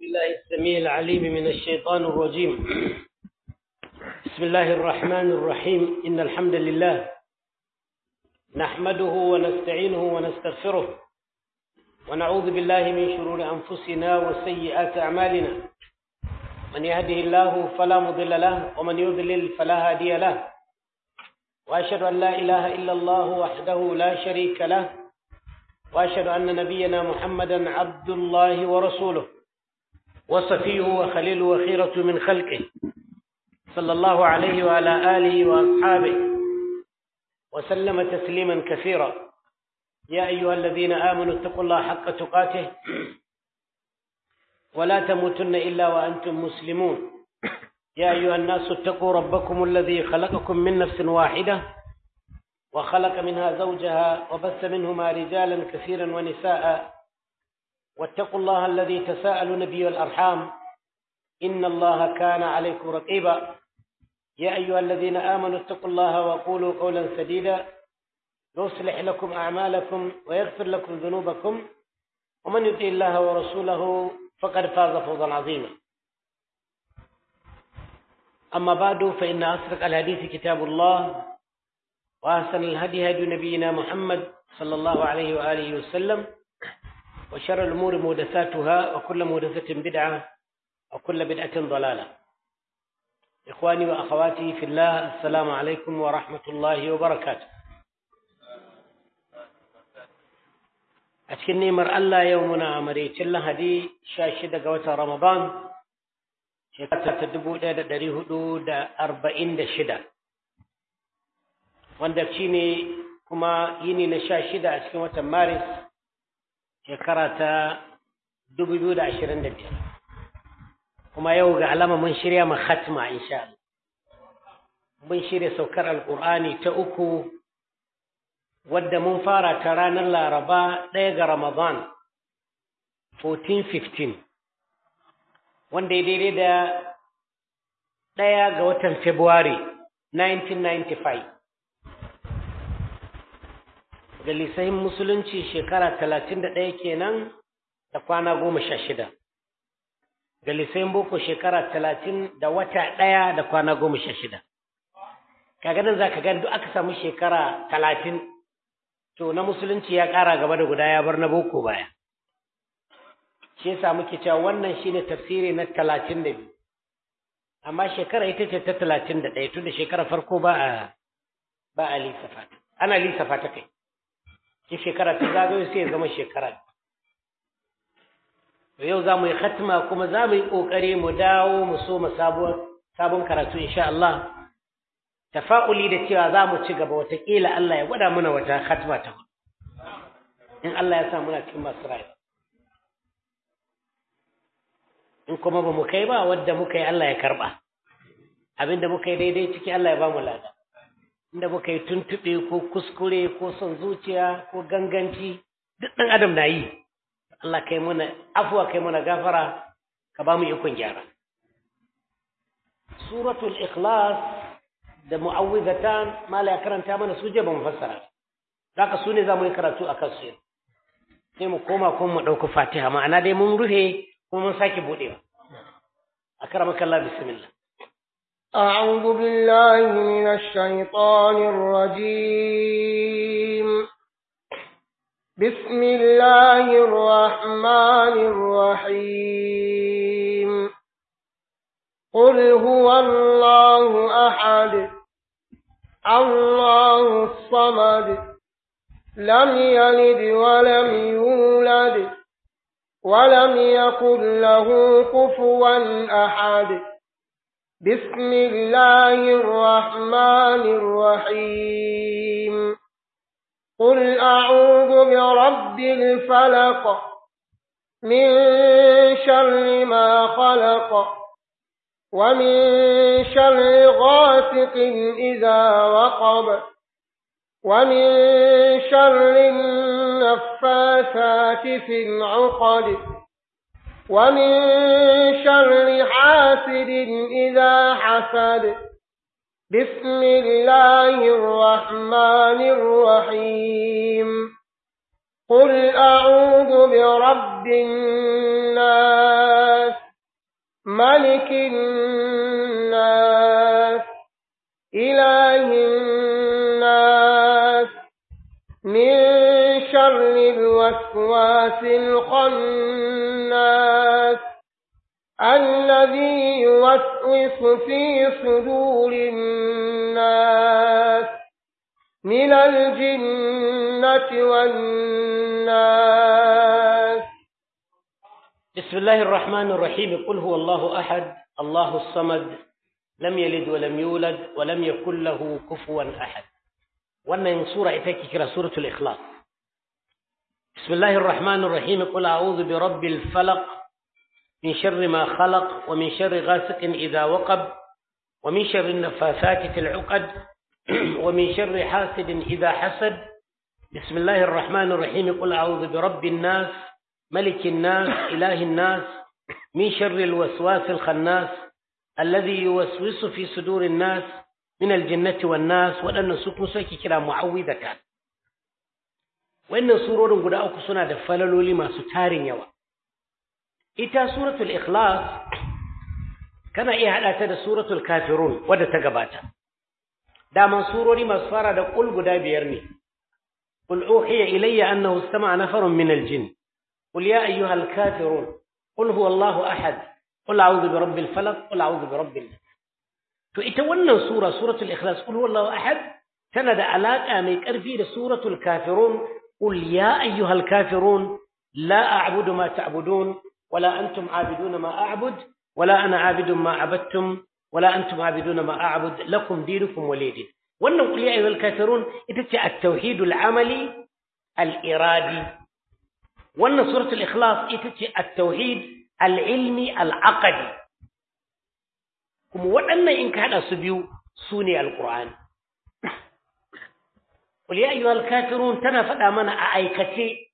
بالله السميع العليم من الشيطان الرجيم بسم الله الرحمن الرحيم إن الحمد لله نحمده ونستعينه ونستغفره ونعوذ بالله من شرور أنفسنا وسيئات أعمالنا من يهده الله فلا مضل له ومن يضلل فلا هادي له وأشهد أن لا إله إلا الله وحده لا شريك له وأشهد أن نبينا محمدا عبد الله ورسوله وصفيه وخليله وخيرة من خلقه صلى الله عليه وعلى آله وأصحابه وسلم تسليما كثيرا يا أيها الذين آمنوا اتقوا الله حق تقاته ولا تموتن إلا وأنتم مسلمون يا أيها الناس اتقوا ربكم الذي خلقكم من نفس واحدة وخلق منها زوجها وبث منهما رجالا كثيرا ونساء واتقوا الله الذي تساءلون به والأرحام إن الله كان عليكم رقيبا يا أيها الذين آمنوا اتقوا الله وقولوا قولا سديدا يصلح لكم أعمالكم ويغفر لكم ذنوبكم ومن يطع الله ورسوله فقد فاز فوزا عظيما أما بعد فإن أصدق الحديث كتاب الله وأحسن الهدي هدي نبينا محمد صلى الله عليه وآله وسلم وشر الأمور محدثاتها وكل محدثة بدعة وكل بدعة ضلالة إخواني وأخواتي في الله السلام عليكم ورحمة الله وبركاته أتكن نيمر الله يومنا مريت الله هدي شاشدة قوة رمضان شكرا تدبو دا دريه دا أربعين دا شدة wanda shi ne kuma yini na sha shida a cikin watan maris shekara ta dubu biyu da ashirin da biyar kuma yau ga alama mun shirya ma khatma insha Allah mun shirya saukar alƙur'ani ta uku wadda mun fara ta ranar laraba ɗaya ga ramadan 1415 wanda ya daidai da ɗaya ga watan february 1995 ga lisahin musulunci shekara talatin da ɗaya kenan da kwana goma sha shida ga lisahin boko shekara talatin da wata ɗaya da kwana goma sha shida kaga nan za ka gani duk aka samu shekara talatin to na musulunci ya ƙara gaba da guda ya bar na boko baya shi yasa muke cewa wannan shine tafsiri na talatin da biyu amma shekara ita ce ta talatin da ɗaya tun da shekara farko ba a ba a lissafa ana lissafa ta kai in shekara ta zagayo sai ya zama shekara to yau za mu yi khatma kuma za mu yi ƙoƙari mu dawo mu so mu sabon karatu insha Allah tafa'uli da cewa za mu ci gaba watakila Allah ya gwada mana wata khatma ta in Allah ya sa muna cikin masu rayu in kuma ba mu kai ba wadda muka yi Allah ya karba abinda muka yi daidai ciki Allah ya ba mu lada inda muka yi tuntuɓe ko kuskure ko son zuciya ko ganganci duk ɗan adam na yi Allah kai mana afuwa kai mana gafara ka ba mu ikon gyara suratul ikhlas da mu'awwidatan mala ya karanta mana su je ba mu fassara zaka su ne za mu yi karatu a kansu sai mu koma kuma mu ɗauki fatiha ma'ana dai mun rufe kuma mun sake buɗewa akramakallah bismillah أعوذ بالله من الشيطان الرجيم بسم الله الرحمن الرحيم قل هو الله أحد الله الصمد لم يلد ولم يولد ولم يكن له كفوا أحد بسم الله الرحمن الرحيم قل أعوذ برب الفلق من شر ما خلق ومن شر غاسق إذا وقب ومن شر النفاثات في العقد ومن شر حاسد إذا حسد بسم الله الرحمن الرحيم قل أعوذ برب الناس الناس إله الناس من شر الوسواس الخناس الذي يوسوس في صدور الناس من الجنة والناس بسم الله الرحمن الرحيم قل هو الله أحد الله الصمد لم يلد ولم يولد ولم يكن له كفوا أحد wannan sura ita ke kira suratul ikhlas bismillahir rahmanir rahim qul a'udhu bi rabbil falaq min sharri ma khalaq wa min sharri ghasiqin idha waqab wa min sharri nafathati fil 'uqad wa min sharri hasidin idha hasad bismillahir rahmanir rahim qul a'udhu bi rabbin nas malikin nas ilahin nas min sharri al waswasil khannas alladhi yuwaswisu fi sudurin nas min aljannati wan nas waɗannan su kuma suke kira mu'awwidatan wannan surorin guda uku suna da falaloli masu tarin yawa ita suratul ikhlas kana iya hada ta da suratul kafirun wadda ta gabata daman surori masu fara da qul guda biyar ne qul uhiya ilayya annahu istama'a nafarun min aljin qul ya ayyuhal kafirun qul huwallahu ahad qul a'udhu birabbil falaq qul a'udhu birabbin nas to ita wannan sura suratul ikhlas qul huwallahu ahad tana da alaka mai karfi da suratul kafirun qul ya ayyuhal kafirun la a'budu ma ta'budun wala antum a'biduna ma a'bud wala ana a'budu ma abattum wala antum a'biduna ma a'bud lakum dinukum waliyadin wannan qul ya ayyuhal kafirun ita ce at-tauhidul amali al-iradi wannan suratul ikhlas ita ce at-tauhid al-ilmi al-aqdi kuma waɗannan in ka haɗa su biyu su ne alƙur'ani Qul ya ayyuhal kafirun tana faɗa mana a aikace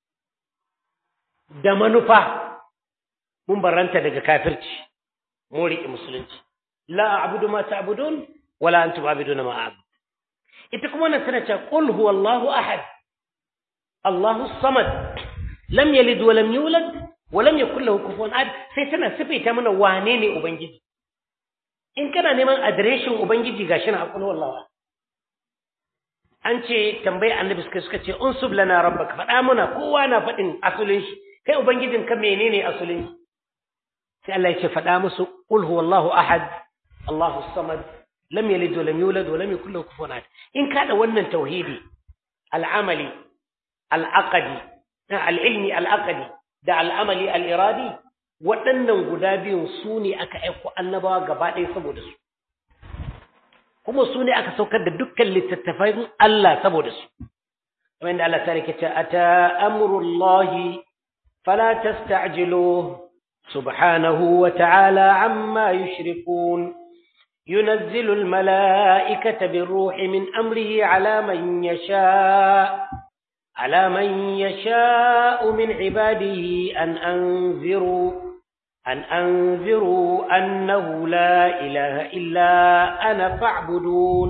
da manufa mun barranta daga kafirci mun riƙe musulunci la a'budu ma ta'budun wala antum a'buduna ma a'bud ita kuma wannan tana cewa qul huwallahu ahad Allahu samad lam yalid wa lam yulad wa lam yakul lahu kufuwan ahad sai tana sifaita mana wane ne ubangiji in kana neman adireshin ubangiji gashi na aqul wallahi an ce tambayi annabi suka suka ce unsub lana rabbaka faɗa mana kowa na faɗin asulin shi kai ubangijin ka menene asulin shi sai Allah ya ce faɗa musu qul huwallahu ahad Allahu samad lam yalid wa lam yulad wa lam yakul lahu kufuwan ahad in ka da wannan tauhidi al'amali al'aqadi al'ilmi al'aqadi da al'amali al'iradi waɗannan guda biyun su ne aka aiko annabawa gaba ɗaya saboda su kuma su ne aka saukar da dukkan littattafan Allah saboda su kamar yadda Allah ta rike ce ata amrullahi fala tasta'jilu subhanahu wa ta'ala amma yushrikun ينزل الملائكة بالروح من أمره على من يشاء على من يشاء من عباده أن أنذروا أن أنذروا أنه لا إله إلا أنا فاعبدون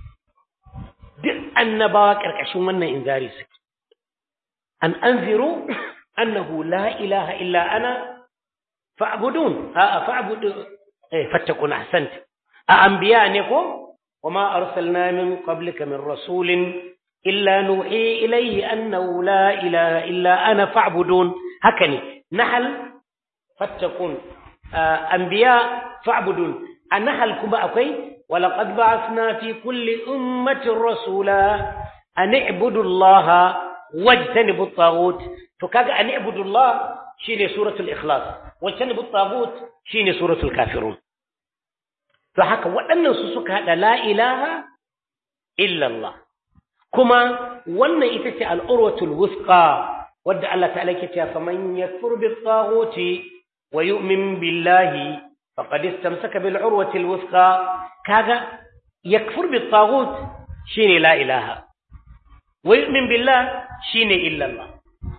duk annabawa ƙarƙashin wannan inzari suke an anziru annahu la ilaha illa ana fa'budun a fa'budu eh fattakun ahsant a anbiya ne ko wama arsalna min qablika min rasulin illa nuhi ilayhi annahu la ilaha illa ana fa'budun haka ne nahal fattakun anbiya fa'budun a nahal kuma akwai ولقد بعثنا في كل أمة رسولا أن اعبدوا الله واجتنبوا الطاغوت فكاك أن اعبدوا الله شيني سورة الإخلاص واجتنبوا الطاغوت شيني سورة الكافرون فحكا وأن سسك هذا لا إله إلا الله كما وأن إتسع الأروة الوثقى ودع الله تعالى كتاب فمن يكفر بالطاغوت ويؤمن بالله فقد استمسك بالعروة الوثقى كاغا يكفر بالطاغوت شيني لا إله ويؤمن بالله شيني إلا الله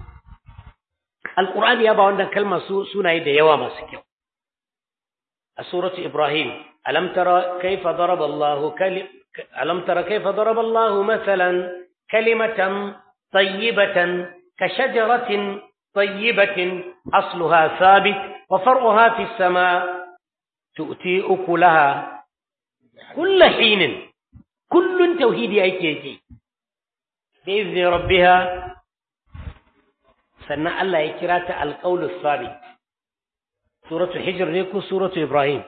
القرآن يابا عندنا كلمة سنة يدى يواما سكيو سورة إبراهيم ألم ترى كيف ضرب الله كلم ألم ترى كيف ضرب الله مثلا كلمة طيبة كشجرة طيبة أصلها ثابت وفرعها في السماء tu'ti ukulaha kulla hinin kullun tauhidi ake ji bi izni rabbiha sannan Allah ya kira ta alqaulus sabit suratul hijr ne ko suratul ibrahim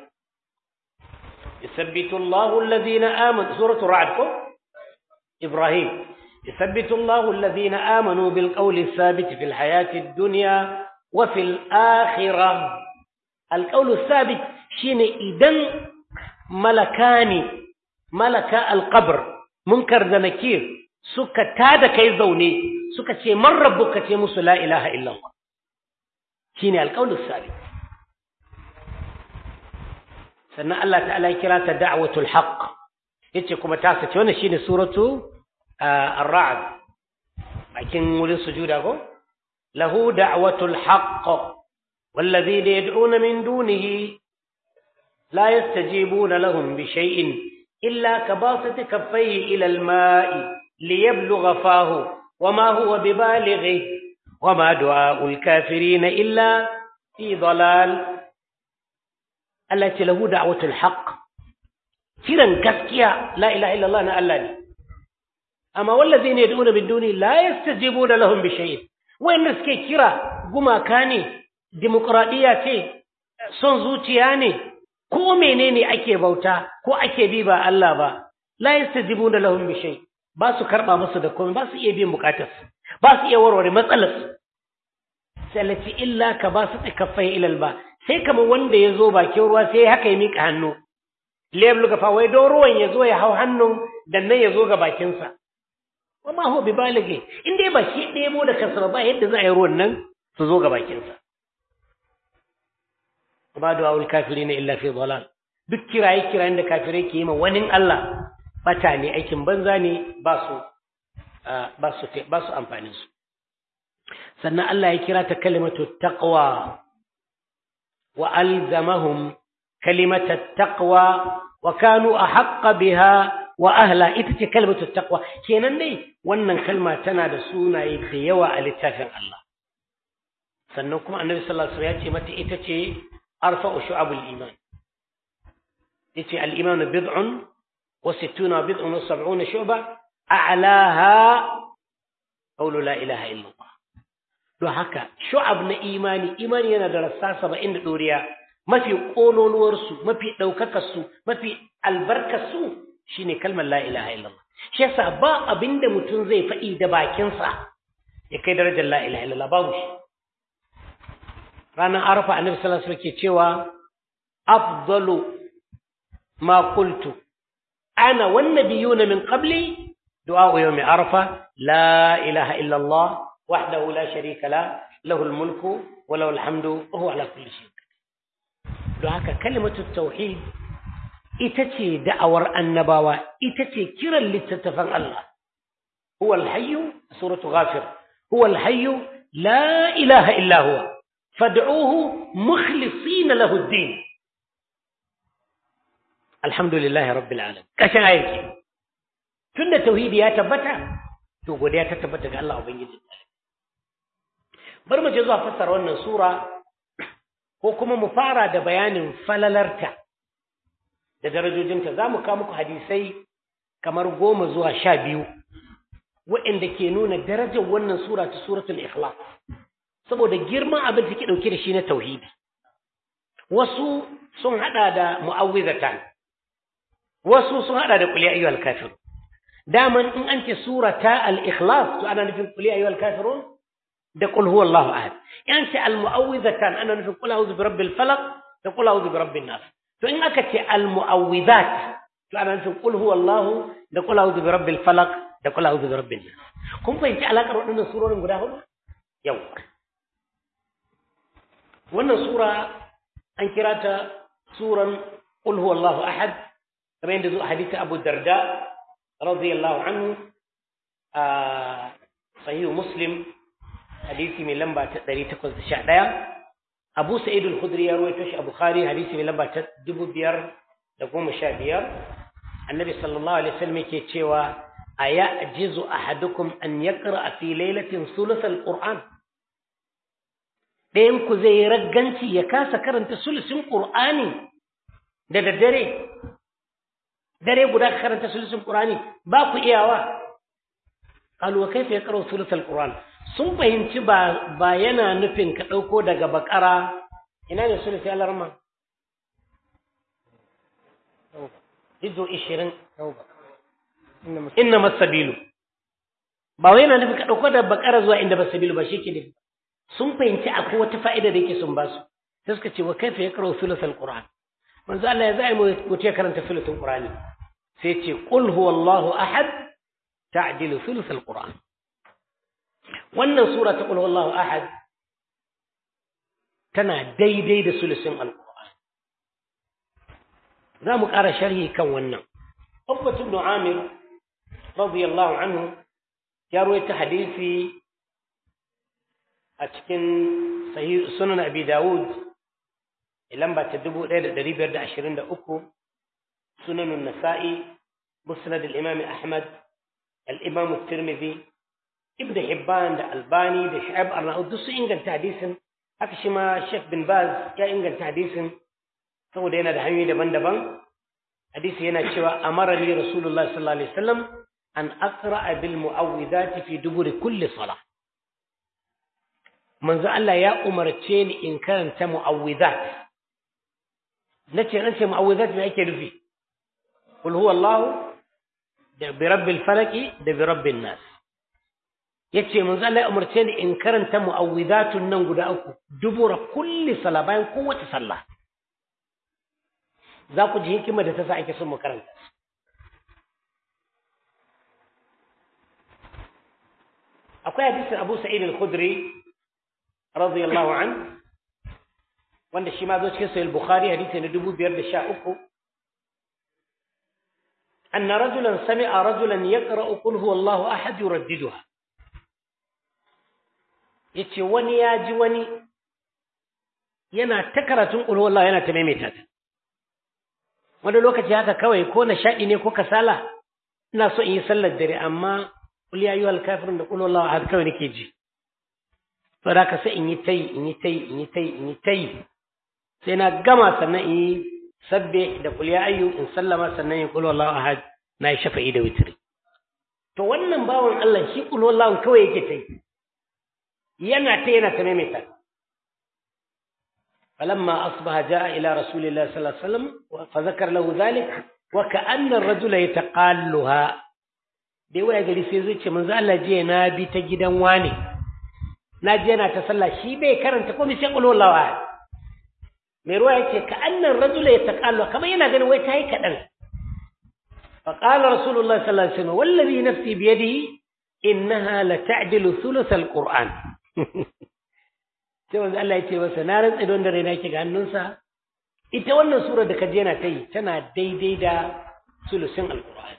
يثبت الله الذين آمنوا سورة الرعد إبراهيم يثبت الله الذين آمنوا بالقول الثابت في الحياة الدنيا وفي الآخرة القول الثابت شين إذن ملكاني ملك القبر منكر ذنكير سكة تادا كي زوني سكة من ربك تيمس لا إله إلا الله شين القول الثابت sannan Allah ta'ala ya kira ta da'watul haqq yace kuma ta sace wannan shine suratu ar-ra'd bakin wurin sujuda ko lahu da'watul haqq والذين يدعون من دونه لا يستجيبون لهم بشيء إلا كباسط كفيه إلى الماء ليبلغ فاه وما هو ببالغه وما دعاء الكافرين إلا في ضلال التي له دعوة الحق kiran gaskiya la ilaha illallah na Allah ne amma wallazina yad'una min duni la yastajibuna lahum bi shay'in wanda suke kira gumaka ne demokradiya ce son zuciya ne ko menene ake bauta ko ake bi ba Allah ba la yastajibuna lahum bi shay ba su karba musu da komai ba su iya biyan bukatarsu ba su iya warware matsalarsu sai illa ka ba su tsikaffai ilal ba sai kamar wanda ya zo bakin ruwa sai haka ya miƙa hannu liyar lugafa wai don ruwan ya zo ya hau hannun dan nan ya zo ga bakinsa wa ma huwa bi balige in dai ba shi ɗebo da kansa ba yadda za a yi ruwan nan su zo ga bakinsa ba da wawul kafiri na illa fi dalal duk kiraye kirayen da kafirai ke yi ma wani Allah bata ne aikin banza ne ba su ba su ba su amfanin su sannan Allah ya kira ta kalimatu taqwa وألزمهم كلمة التقوى وكانوا أحق بها وأهلا إتتي كلمة التقوى كينان دي wannan kalma tana da sunaye da yawa a littafin Allah sannan kuma annabi sallallahu alaihi wasallam ya ce mata ita ce arfa'u shu'abul iman yace al-iman bid'un wa sittuna bid'un wa sab'una shu'ba a'laha qawlu la ilaha illa Allah don haka shu'ab na imani imani yana da rassa saba'in da ɗoriya mafi ƙololuwarsu mafi ɗaukakarsu mafi albarkarsu shine kalmar la ilaha illallah shi yasa ba abin da mutum zai faɗi da bakinsa ya kai darajar la ilaha illallah babu shi ranar arafa annabi sallallahu alaihi wasallam ke cewa afdalu ma qultu ana wan nabiyuna min qabli du'a yawmi arafa la ilaha illallah وحده لا شريك له له الملك وله الحمد وهو على كل شيء don haka kalimatu tauhid ita ce da'awar annabawa ita ce kiran littattafan Allah huwa alhayyu suratu ghafir huwa alhayyu la ilaha illa huwa fad'uhu mukhlisina lahu ad-din alhamdulillahi rabbil alamin kashin ayyuki tunda tauhidi ya tabbata to godiya ta tabbata ga Allah ubangiji bari mu je zuwa fassara wannan sura ko kuma mu fara da bayanin falalarta da darajojinta za mu kawo muku hadisai kamar goma zuwa sha biyu waɗanda ke nuna darajar wannan sura ta suratul ikhlas saboda girman abin da take ɗauke da shi na tauhidi wasu sun haɗa da mu'awwizatan wasu sun haɗa da qul ya ayyuhal kafirun daman in an ce surata al-ikhlas to ana nufin qul ya ayyuhal kafirun da qul huwallahu ahad in ce al-mu'awwizatan ana nufin qul a'udhu birabbil falaq da qul a'udhu birabbin nas to in aka ce al-mu'awwizat to ana nufin qul huwallahu da qul a'udhu birabbil falaq da qul a'udhu birabbin nas kun fahimci alakar waɗannan surorin guda hudu yau wannan sura an kira ta suran qul huwallahu ahad kamar yadda zuwa hadisi Abu Darda radiyallahu anhu a sahihu Muslim hadisi mai lamba ta 811 Abu Sa'id al-Khudri ya rawaito shi a Bukhari hadisi mai lamba ta 2515 Annabi sallallahu alaihi wasallam yake cewa ayajizu ahadukum an yaqra fi lailatin thuluth al-Qur'an ɗayan ku zai ragganci ya kasa karanta sulusin Qur'ani da daddare dare guda ka karanta sulusun qur'ani ba ku iyawa qalu wa kayfa yaqra'u sulusul qur'an sun fahimci ba ba yana nufin ka dauko daga bakara ina ne sulusi alarma izo 20 inna masabilu ba wai yana nufin ka dauko da bakara zuwa inda masabilu ba shike ne sun fahimci akwai wata fa'ida da yake sun basu sai suka ce wa kaifa yaqra'u thuluthal qur'an manzo Allah ya zai mu ce karanta thuluthul qur'ani sai ce qul huwallahu ahad ta'dilu thuluthal qur'an wannan sura ta qul huwallahu ahad tana daidai da sulusin alqur'an za mu ƙara sharhi kan wannan Ubbah ibn Amir radiyallahu anhu ya rawaita hadisi a cikin sahih sunan Abi Dawud lamba ta 1523 sunan an-Nasa'i musnad al-Imam Ahmad al-Imam at-Tirmidhi Ibn Hibban da Albani da Shu'aib Arnaud duk su inganta hadisin haka shi ma Sheikh bin Baz ya inganta hadisin saboda yana da hanyoyi daban-daban hadisi yana cewa amara li Rasulullah sallallahu alaihi wasallam an aqra'a bil mu'awwidhati fi duburi kulli salah manzo Allah ya umarce ni in karanta mu'awwidhat nace nace mu'awwidhat me ake nufi qul huwallahu da bi rabbil falaq da bi rabbin nas yace manzo Allah ya umarce ni in karanta mu'awwidhatun nan guda uku dubura kulli sala bayan kowace sallah za ku ji hikima da ta sa ake son mu karanta akwai hadisin Abu Sa'id al-Khudri radiyallahu an wanda shi ma zo cikin sahih bukhari hadisi na 2513 anna rajulan sami'a rajulan yaqra'u qul huwallahu ahad yuraddiduha yace wani ya ji wani yana ta karatun qul huwallahu yana ta maimaita ta wani lokaci haka kawai ko nishaɗi ne ko kasala ina so in yi sallar dare amma qul ya ayyuhal kafirun da qul huwallahu ahad kawai nake ji to da ka sai in yi tayi in yi tayi in yi tayi in yi tayi sai na gama sannan in yi sabbe da kul ya ayyu in sallama sannan in kul wallahu ahad na yi shafa'i da witri to wannan bawan Allah shi kul wallahu kawai yake tayi yana ta yana ta maimaita فلما أصبح جاء إلى رسول الله صلى الله عليه وسلم فذكر له ذلك وكأن الرجل يتقالها dai waya gari sai zai ce manzo Allah je na bi ta gidan wani na je yana ta sallah shi bai karanta komai sai qul huwallahu ahad mai ruwa yace ka annan rajula yataqallu kamar yana ganin wai tayi kadan fa qala rasulullah sallallahu alaihi wasallam wallazi nafsi bi yadihi innaha la ta'dilu thuluth alquran sai wanda Allah yace masa na rantsa don da raina yake ga hannunsa ita wannan sura da kaje yana tayi tana daidai da sulusin alquran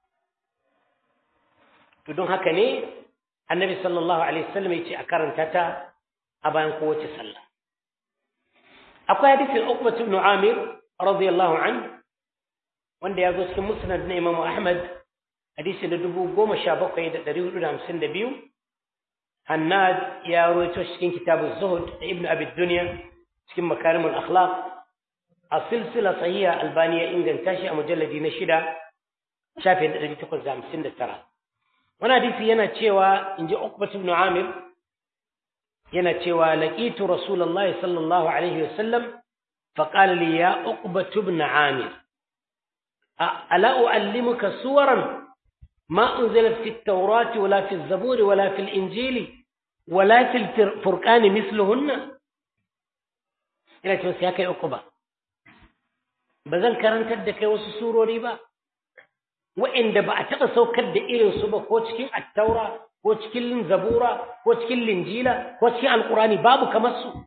to don haka ne annabi sallallahu alaihi wasallam yace a karanta ta a bayan kowace sallah akwai hadisin Uqbah ibn Amir radiyallahu anhu wanda ya zo cikin musnad na Imam Ahmad hadisi na dubu goma sha bakwai da ɗari hudu da hamsin da biyu Hannad ya rawaito cikin kitabun Zuhud da Ibn Abi Dunya cikin makarimul akhlaq a silsila sahiha Albani ya inganta shi a mujalladi na shida shafin da ɗari takwas da hamsin da tara wani hadisi yana cewa in ji Uqbah ibn Amir yana cewa laqitu Rasulullahi sallallahu alaihi wasallam faqala li ya Uqbah ibn Amir ala uallimuka suwaran ما أنزلت في التوراة ولا في الزبور ولا في الإنجيل ولا في الفرقان مثلهن ina ce wasu ya kai uku ba ba zan karantar da kai wasu surori ba wa'inda ba a taɓa saukar da irinsu ba ko cikin attaura ko cikin zabura ko cikin linjila ko cikin alkurani babu kamar su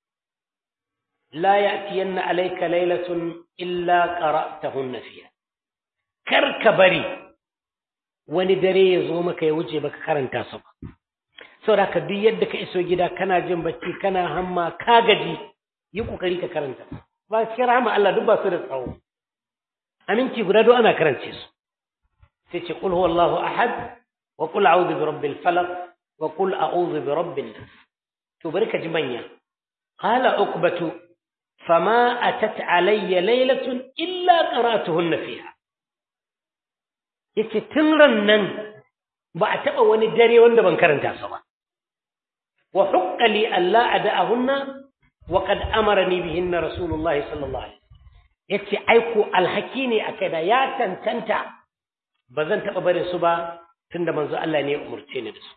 la ya'tiyanna alayka laylatun illa qara'tahunna fiha kar ka bari wani dare ya zo maka ya wuce baka karanta su ba saboda ka duk yadda ka iso gida kana jin bacci kana hamma ka gaji yi kokari ka karanta ba cikin rahama Allah duk ba su da tsawo aminci guda duk ana karance su sai ce qul huwallahu ahad wa qul a'udhu bi rabbil falaq wa qul a'udhu bi rabbin nas to bari ka ji manya qala uqbatu fama atat alayya laylatun illa qara'tuhunna fiha yace tun ran nan ba a taba wani dare wanda ban karanta su ba wa hukka li alla ada'ahunna wa qad amarani bihinna rasulullahi sallallahu alaihi yace aiko alhaki ne akai da ya tantanta ba zan taba barin su ba tunda manzo Allah ne ya umurce ni da su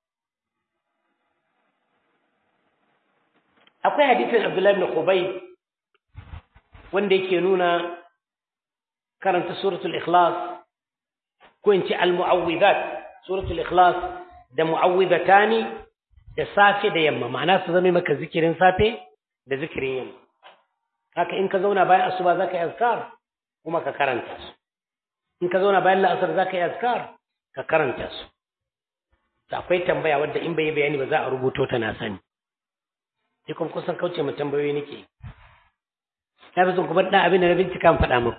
akwai hadisin Abdullahi ibn Qubay wanda yake nuna karanta suratul ikhlas ko in ce al-mu'awwidat suratul ikhlas da mu'awwidatani da safe da yamma ma'ana su zama maka zikirin safe da zikirin yamma haka in ka zauna bayan asuba zaka yi azkar kuma ka karanta su in ka zauna bayan la'asar zaka yi azkar ka karanta su to akwai tambaya wadda in bai yi bayani ba za a rubuto ta na sani sai kuma kusan kauce mu tambayoyi nake na fi son kuma ɗan abin da na bincika faɗa muku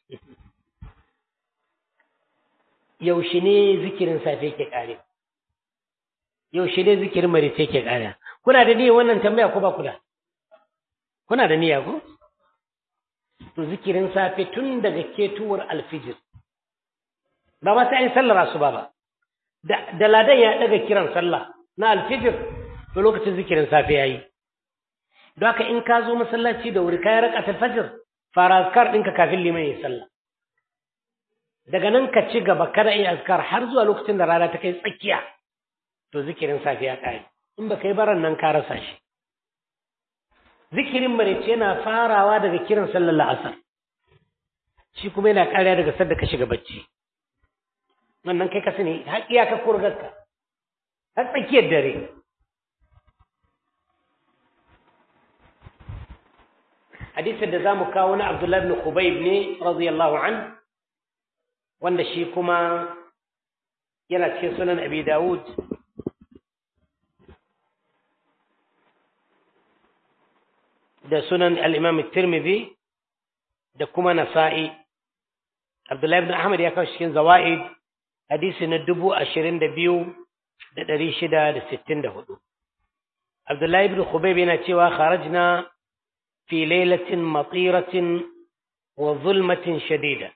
yaushe ne zikirin safe ke ƙare yaushe ne zikirin marice ke ƙare kuna da niyyar wannan tambaya ko ba ku da kuna da niyya ko to zikirin safe tun daga ketuwar alfijir ba ma sai an sallar asuba ba da ladan ya daga kiran sallah na alfijir to lokacin zikirin safe yayi don haka in ka zo masallaci da wuri kayan raka fajr fara azkar ɗinka kafin liman ya sallah daga nan ka ci gaba kada yi azkar har zuwa lokacin da rana ta kai tsakiya to zikirin safiya ƙare in ba kai baran nan ka rasa shi zikirin marece yana farawa daga kiran sallar la'asar shi kuma yana ƙariya daga sadda ka shiga bacci wannan kai ka sani har iyaka kurgarka har tsakiyar dare hadisin da za mu kawo na abdullahi ibn khubayb ne radiyallahu an wanda shi kuma yana cikin sunan abi dawud da sunan al-imam tirmidhi da kuma nasa'i abdullahi ibn ahmad ya kawo cikin zawaid hadisi na dubu ashirin da biyu da ɗari shida da sittin da hudu abdullahi ibn khubayb yana cewa kharajna fi lailatin matiratin wa zulmatin shadida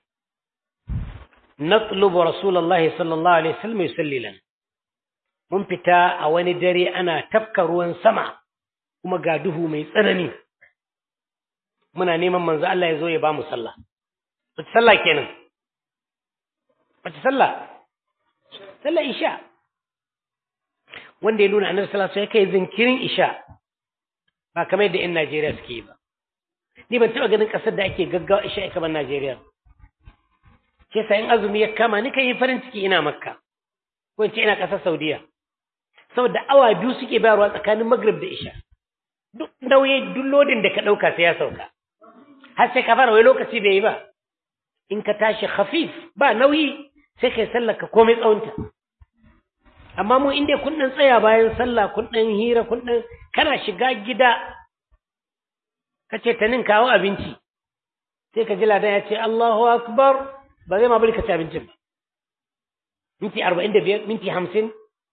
نطلب رسول الله صلى الله عليه وسلم يصلي لنا mun fita a wani dare ana tafka ruwan sama kuma ga duhu mai tsanani muna neman manzo Allah ya zo ya ba mu sallah wace sallah kenan wace sallah sallah isha wanda ya nuna annabi sallallahu alaihi wasallam kai zinkirin isha ba kamar yadda yan Najeriya suke yi ba ni ban taba ganin kasar da ake gaggawa isha kamar Najeriya ke sa in azumi ya kama ni kan yi farin ciki ina makka ko in ce ina ƙasar saudiya saboda awa biyu suke bayarwa tsakanin magrib da isha duk nauyi duk lodin da ka ɗauka sai ya sauka har sai ka fara wai lokaci bai yi ba in ka tashi khafif ba nauyi sai kai sallar ka komai tsawonta amma mu inda kun ɗan tsaya bayan sallah kun ɗan hira kun ɗan kana shiga gida ka ce ta nin kawo abinci sai ka ji ladan ya ce Allahu akbar ba zai ma bari ka ci abincin ba minti arba'in da biyar minti hamsin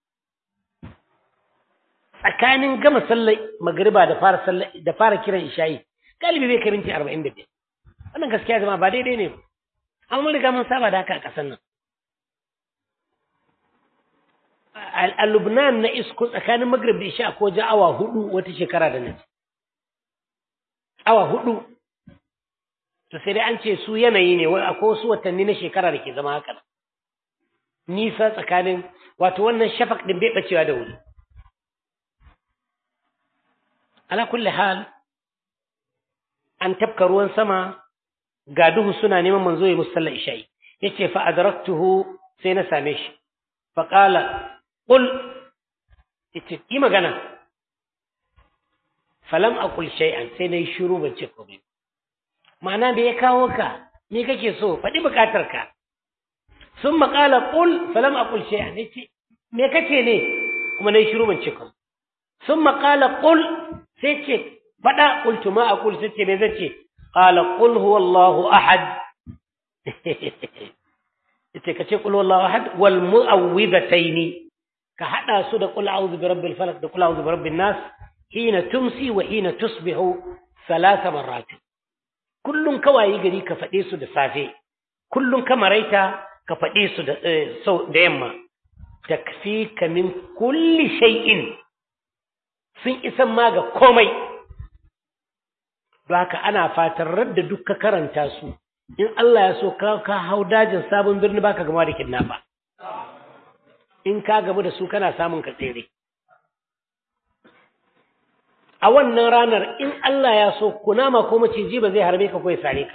tsakanin gama sallar magariba da fara sallar da fara kiran isha'i galibi bai kai minti arba'in da biyar wannan gaskiya zama ba daidai ne amma mun riga mun saba da haka a ƙasar nan a Lubnan na isko tsakanin magrib da isha ko ja awa hudu wata shekara da nan awa hudu to sai dai an ce su yanayi ne wai akwai wasu watanni na shekara da ke zama haka nisa tsakanin wato wannan shafak din bai bacewa da wuri ala kulli hal an tafka ruwan sama ga duhu suna neman manzo ya musalla isha'i yace fa adraktuhu sai na same shi fa qala qul yace yi magana falam aqul shay'an sai nayi shiru ban ce komai ma'ana da ya kawo ka me kake so faɗi buƙatar ka sun maƙala ƙul falam a ƙul shay'a ne ce me kace ne kuma na yi shiru ban ce kuma sun maƙala ƙul sai ce faɗa ƙultu ma a ƙul sai ce me zan ce ƙala ƙul huwa Allahu ahad ce ka ce ƙul huwa Allahu ahad wal mu'awwidataini ka haɗa su da ƙul a'udhu bi rabbil falaq da ƙul a'udhu bi rabbin nas hina tumsi wa hina tusbihu salasa marrat kullun kawai gari ka faɗe su da safe kullun ka maraita ka faɗe su da sau da yamma takfika min kulli shay'in sun isan ma ga komai don haka ana fatan radda duk ka karanta su in Allah ya so ka ka hau dajin sabon birni baka gama da kidnapper in ka gamu da su kana samun ka tsere a wannan ranar in Allah ya so kunama ko maciji ba zai harbe ka ko ya sare ka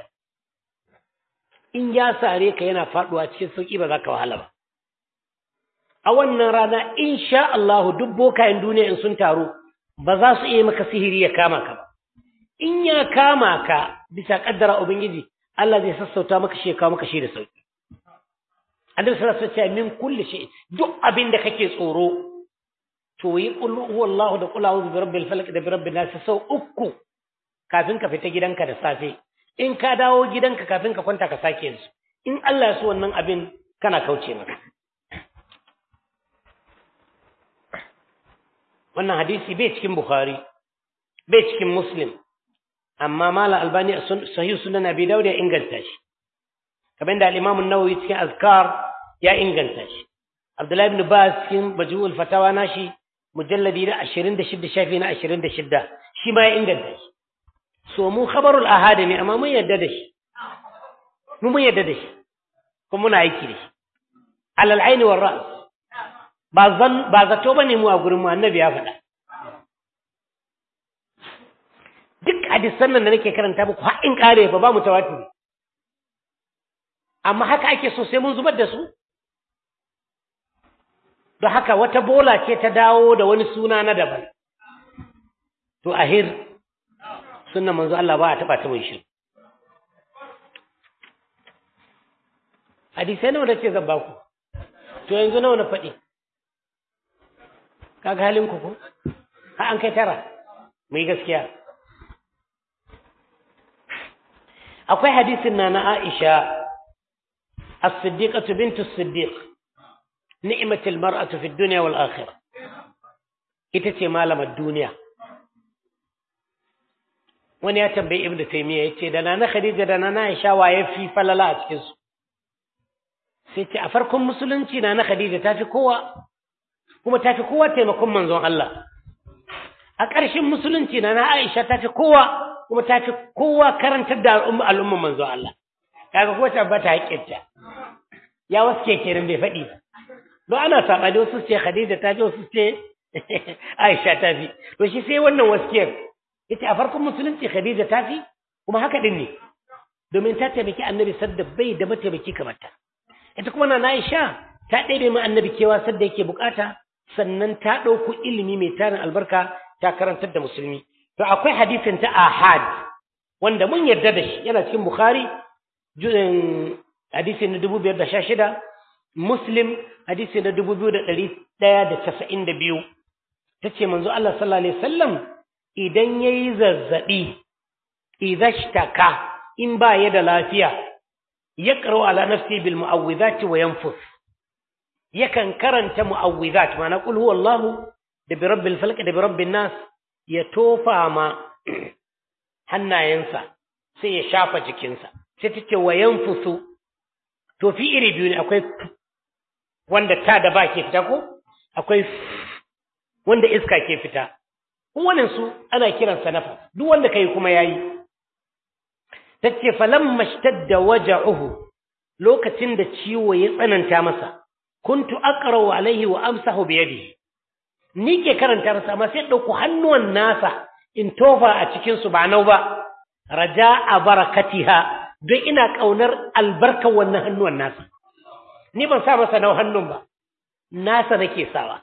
in ya sare ka yana faduwa cikin sauki ba za ka wahala ba a wannan rana insha Allah duk bokayen duniya in sun taru ba za su iya maka sihiri ya kama ka ba in ya kama ka bisa kaddara ubangiji Allah zai sassauta maka shi ya kawo maka shi da sauki Annabi sallallahu alaihi wasallam min kulli shay duk abin da kake tsoro to yi qul huwallahu da qul a'udhu birabbil falaq da birabbin nas sau uku kafin ka fita gidanka da safe in ka dawo gidanka kafin ka kwanta ka sake yansu in Allah ya so wannan abin kana kauce maka wannan hadisi bai cikin Bukhari bai cikin Muslim amma mala albani sahih sunan abi dawud ya inganta shi kamar da al-imam an-nawawi cikin azkar ya inganta shi abdullahi ibn baz cikin majmu'ul fatawa nashi mujalladi na 26 shafi na 26 shi ma ya inganta shi so mu khabarul ahad ne amma mun yadda da shi mu mun yadda da shi kuma muna aiki da shi alal aini war ra's ba zan ba zato bane mu a gurin mu annabi ya faɗa duk hadisan nan da nake karanta muku har in kare ba ba mu tawatiri amma haka ake so sai mun zubar da su don haka wata bola ce ta dawo da wani suna na daban to ahir sunnan manzo Allah ba a taba ta mun shi hadisai nawa da ce zan ba ku to yanzu nawa na faɗi kaga halin ku ko har an kai tara mu yi gaskiya akwai hadisin na na Aisha as-siddiqatu bintu as-siddiq ni'matul mar'atu fi dunya wal akhirah ita ce malamar duniya wani ya tambayi ibnu taymiya yace da nana khadija da nana aisha waye fi falala a cikin su sai ce a farkon musulunci nana khadija ta fi kowa kuma ta fi kowa taimakon manzon Allah a ƙarshen musulunci nana aisha ta fi kowa kuma ta fi kowa karantar da al'umma al'umma manzon Allah kaga ko ta bata haƙƙinta ya waske kenan bai faɗi ba don ana saɓani wasu ce khadija ta fi wasu ce aisha ta fi to shi sai wannan waskiyar yace a farkon musulunci Khadija ta fi kuma haka din ne domin ta taimaki annabi sadda bai da mataimaki kamar ta ita kuma na Aisha ta ɗebe ma annabi kewa sadda yake bukata sannan ta ɗauko ilimi mai tarin albarka ta karantar da musulmi to akwai hadisin ta ahad wanda mun yarda da shi yana cikin bukhari hadisi na dubu biyar da sha shida muslim hadisi na dubu biyu da ɗari ɗaya da casa'in da biyu ta ce manzo Allah sallallahu alaihi wasallam idan ya yi zazzaɓi, idashtaka in ba ya da lafiya, ya ƙaro ala nafsi bil mu'awwizati wa yanfus. Yakan karanta mu'awwizat mana qul huwallahu da bi rabbil falq da bi rabbin nas ya tofa ma hannayensa sai ya shafa jikinsa. Sai ta ce wa yanfusu to fi iri biyu ne akwai wanda ta da ba ke fita ko akwai wanda iska ke fita. kowane su ana kiransa nafas duk wanda kai kuma yayi tace falamma shtadda waja'uhu lokacin da ciwo ya tsananta masa kuntu aqra'u alaihi wa amsahu bi yadihi ni ke karanta masa amma sai dauko hannuwan nasa in tofa a cikin su ba nau ba raja'a barakatiha don ina kaunar albarkar wannan hannuwan nasa ni ban sa masa nau hannun ba nasa nake sawa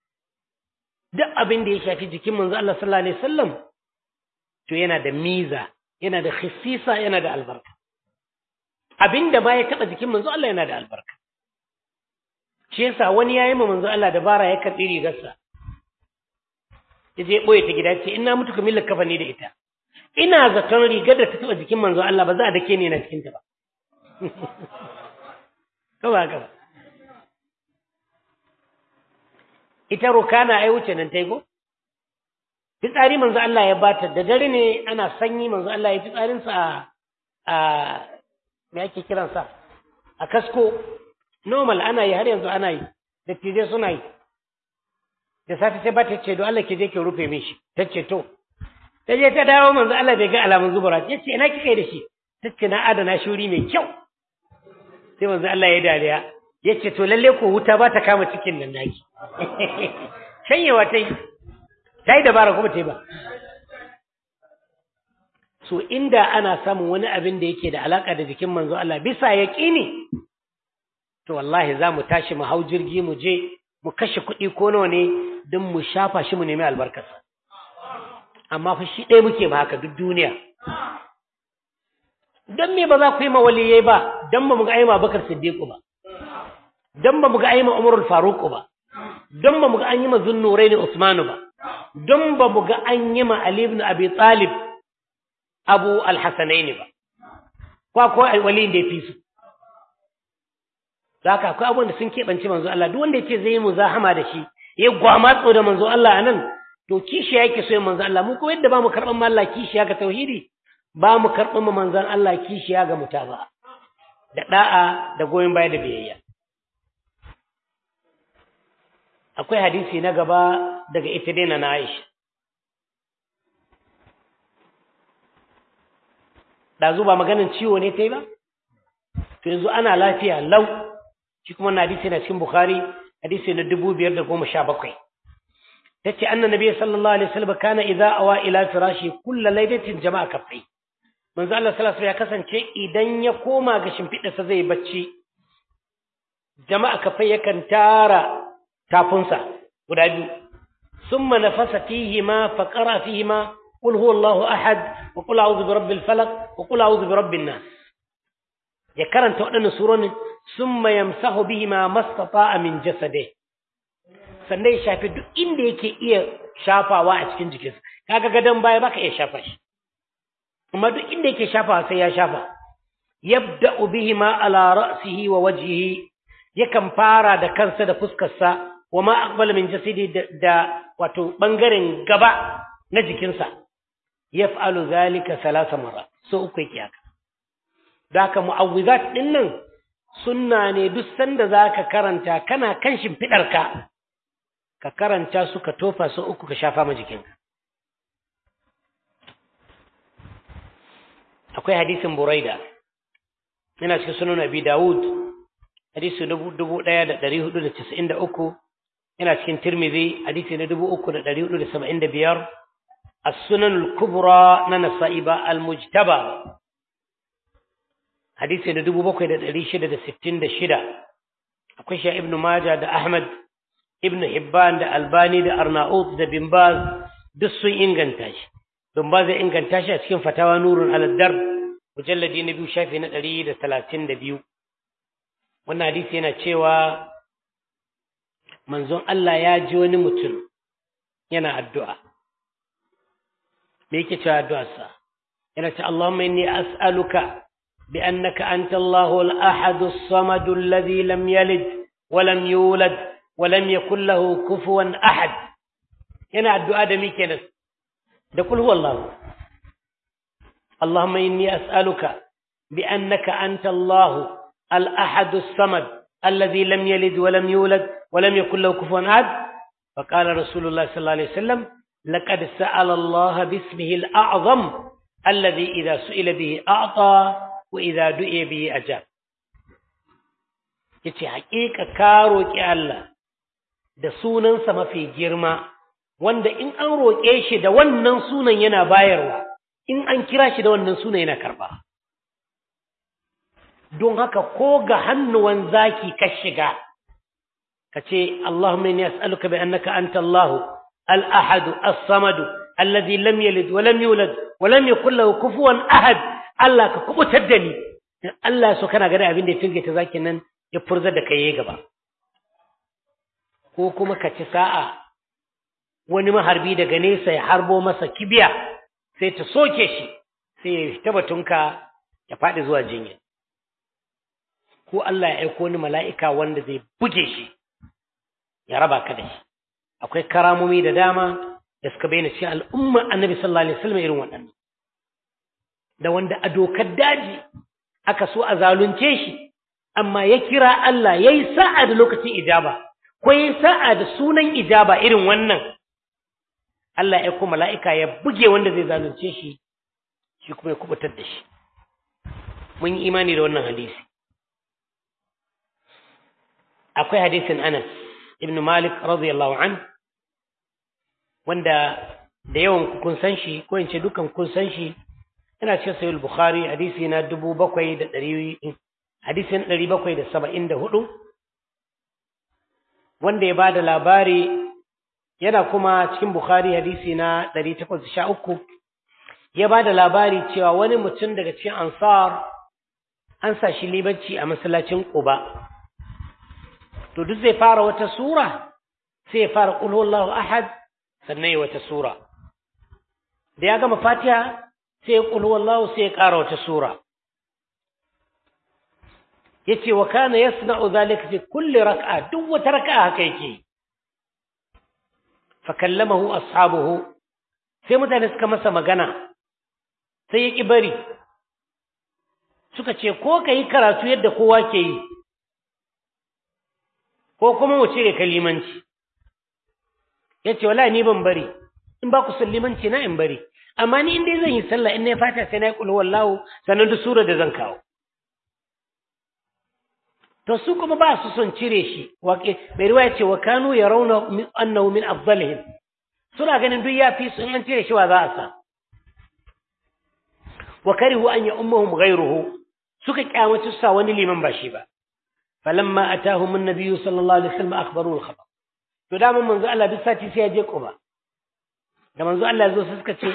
duk abin da ya shafi jikin manzo Allah sallallahu alaihi wasallam to yana da miza yana da khisisa yana da albarka abin da ba ya taba jikin manzo Allah yana da albarka shi yasa wani yayi ma manzo Allah dabara ya karbi rigarsa ya je boye ta gida ce ina mutu ka millaka kafani da ita ina zaton rigar da ta taba jikin manzo Allah ba za a dake ni na cikin ta ba kawai haka ba ita rukana ai wuce nan tai go fitsari manzo Allah ya bata da dare ne ana sanyi manzo Allah ya fitsarinsa a a me ake kiransa a kasko normal ana yi har yanzu ana yi da tije suna yi da safe sai ba ta ce do Allah ke je ki rufe min shi ta ce to ta je ta dawo manzo Allah bai ga alamun zubura ya ce ina kika yi da shi ta ce na adana shuri mai kyau sai manzo Allah ya dariya ya ce to lalle ko wuta ba ta kama cikin nan naki shanyewa ta yi ta yi dabara kuma ta yi ba so inda ana samun wani abin da yake da alaka da jikin manzo Allah bisa yaƙini to wallahi za mu tashi mu hau jirgi mu je mu kashe kuɗi ko nawa ne don mu shafa shi mu nemi albarkarsa amma fa shi ɗaya muke ba haka duk duniya don me ba za ku yi ma waliyai ba don ba mu ga aima bakar siddiqu ba don ba mu ga aima umarul faruku ba don ba mu ga an yi ma zunnurai ne usmanu ba don ba mu ga an yi ma ali ibn abi talib abu alhassanaini ba kwa ko waliyin da ya fi su za ka akwai abubuwan da sun keɓance manzo Allah duk wanda ya ce zai yi muzahama da shi ya gwamatso da manzo Allah a nan to kishi yake so yin manzo Allah mu kuma yadda ba mu karɓar ma Allah kishiya ga tauhidi ba mu karɓar ma manzon Allah kishiya ga mutaba da da'a da goyon baya da biyayya akwai hadisi na gaba daga ita dai na Aisha ɗazu ba maganin ciwo ne ta yi ba to yanzu ana lafiya lau shi kuma na hadisi na cikin bukhari hadisi na dubu biyar da goma sha bakwai ta ce annan nabi sallallahu alaihi wasallam kana idza awa ila firashi kulla lailatin jama'a kafai manzo Allah sallallahu alaihi ya kasance idan ya koma ga shimfiɗarsa zai bacci jama'a kafai yakan tara tafunsa guda biyu summa nafasa fihi ma faqara fihi ma قل هو الله أحد وقل أعوذ برب الفلق وقل أعوذ برب الناس يكرن تؤدن سورون ثم يمسح بهما ما استطاع من جسده sannan ya shafi duk inda yake iya shafawa a cikin jikinsa kaga gadon baya baka iya shafa shi amma duk inda yake shafawa sai ya shafa yabda'u bihima ala ra'sihi wa wajhihi yakan fara da kansa da fuskarsa wa ma aqbala min jasidi da wato bangaren gaba na jikinsa yaf'alu zalika salasa marra so uku yake haka daka mu'awwizat din nan sunna ne duk sanda zaka karanta kana kan shimfidarka ka karanta su ka tofa so uku ka shafa ma jikinka akwai hadisin buraida yana cikin sunan abi dawud hadisi dubu ɗaya da ɗari hudu da casa'in da uku yana cikin tirmidhi hadisi na dubu uku da ɗari hudu da saba'in da biyar السنن الكبرى ننصائب المجتبى حديث ندبو بكوي دا دلي شدة دا ستين دا شدة أكوشا ابن ماجة دا أحمد ابن حبان دا ألباني دا أرناؤوط دا بنباز دسو إنغانتاش بنباز إنغانتاش أسكين فتاوى نور على الدرب مجلدي نبيو شافي ندري دا ثلاثين دا بيو wannan hadisi yana cewa manzon Allah ya ji wani mutum yana addu'a me yake cewa addu'arsa yana ce Allahumma inni as'aluka bi annaka anta Allahu al-ahad as-samad alladhi lam yalid wa lam yulad wa lam yakul lahu kufuwan ahad yana addu'a da me kenan da kul huwallahu Allahumma inni as'aluka bi annaka anta Allahu al-ahad as-samad alladhi lam yalid wa lam yulad wa lam yakul lahu kufuwan ahad فقال رسول الله صلى الله عليه وسلم لقد سأل الله باسمه الأعظم الذي إذا سئل به أعطى وإذا دعي به أجاب yace haƙiƙa ka roƙi Allah da sunansa mafi girma wanda in an roƙe shi da wannan sunan yana bayarwa in an kira shi da wannan sunan yana karɓa don haka ko ga hannuwan zaki ka shiga ka ce Allahumma inni as'aluka bi annaka anta Allahu الأحد الصمد الذي لم يلد ولم يولد ولم يكن له كفوا أحد الله ككبت الدني الله سكنا غدا abin da tilge ta zaki nan ya furza da kai gaba ko kuma ka ci sa'a wani maharbi daga nesa ya harbo masa kibiya sai ta soke shi sai ya fita batunka ya faɗi zuwa jinya ko Allah ya aiko wani mala'ika wanda zai buge shi ya raba ka da shi akwai karamomi da dama da suka bayyana cikin al'umma annabi sallallahu alaihi wasallam irin waɗannan da wanda a dokar daji aka so a zalunce shi amma ya kira Allah yayi sa'a da lokacin ijaba ko yayi sa'a da sunan ijaba irin wannan Allah ya kuma mala'ika ya buge wanda zai zalunce shi shi kuma ya kubutar da shi mun yi imani da wannan hadisi akwai hadisin Anas ibn Malik radiyallahu an wanda da yawan kun san shi ko in ce dukan kun san shi yana cikin sahih bukhari hadisi na 7700 hadisi na 774 wanda ya bada labari yana kuma cikin bukhari hadisi na 813 ya bada labari cewa wani mutum daga cikin ansar an sa shi libanci a masallacin Quba to duk zai fara wata sura sai ya fara qul huwallahu ahad sannan ya wata sura da ya gama fatiha sai ya qul huwallahu sai ya ƙara wata sura yace wa kana yasna'u dhalika fi kulli rak'a duk wata rak'a haka yake fa kallamahu ashabuhu sai mutane suka masa magana sai ya ki bari suka ce ko kai karatu yadda kowa ke yi ko kuma mu cire kalimanci yace wallahi ni ban bari in ba ku sallimanci na in bari amma ni in dai zan yi sallah in na fata sai na yi kulhu wallahu sannan duk sura da zan kawo to su kuma ba su son cire shi waƙe mai riwaya ce wa kanu ya rauna annahu min afdalihim suna ganin duk ya fi su in an cire shi wa za a sa wa karihu an ya ummahum ghayruhu suka kyamaci su sa wani liman ba shi ba falamma atahum an-nabiy sallallahu alaihi wasallam akhbaru al-khabar to da mun manzo Allah duk sati sai ya je Quba da manzo Allah ya zo suka ce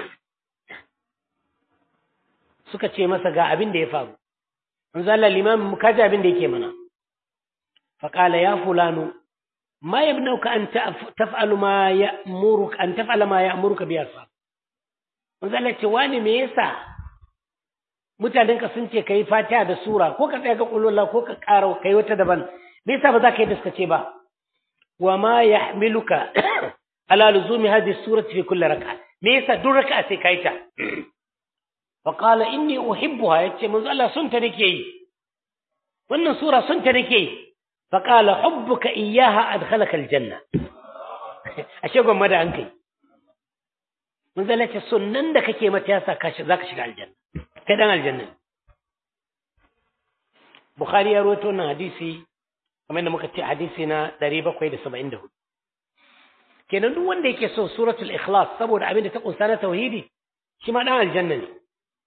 suka ce masa ga abin da ya faru manzo Allah limamin mu kaji abin da yake mana فقال يا فلان ما يبنوك أن تفعل ما يأمرك أن تفعل ما يأمرك به أصحاب manzala ce wani me yasa mutanenka sun ce kai fatiha da sura ko ka tsaya ga kullu ko ka ƙara kai wata daban me yasa ba za ka yi da ce ba wa ma yahmiluka ala luzumi hadhihi surati fi kulli rak'a me yasa duk rak'a sai kai ta fa qala inni uhibbuha yace manzo Allah sun ta nake yi wannan sura sun ta nake yi فقال حبك إياها أدخلك الجنة أشياء ما دا أنكي من ذلك السنن دا كي متياسا ذاك شكا الجنة كدان الجنة بخاري يروتونا حديثي kamar da muka ce hadisi na 774 kenan duk wanda yake so suratul ikhlas saboda abin da ta kunsa na tauhidi shi ma dan aljanna ne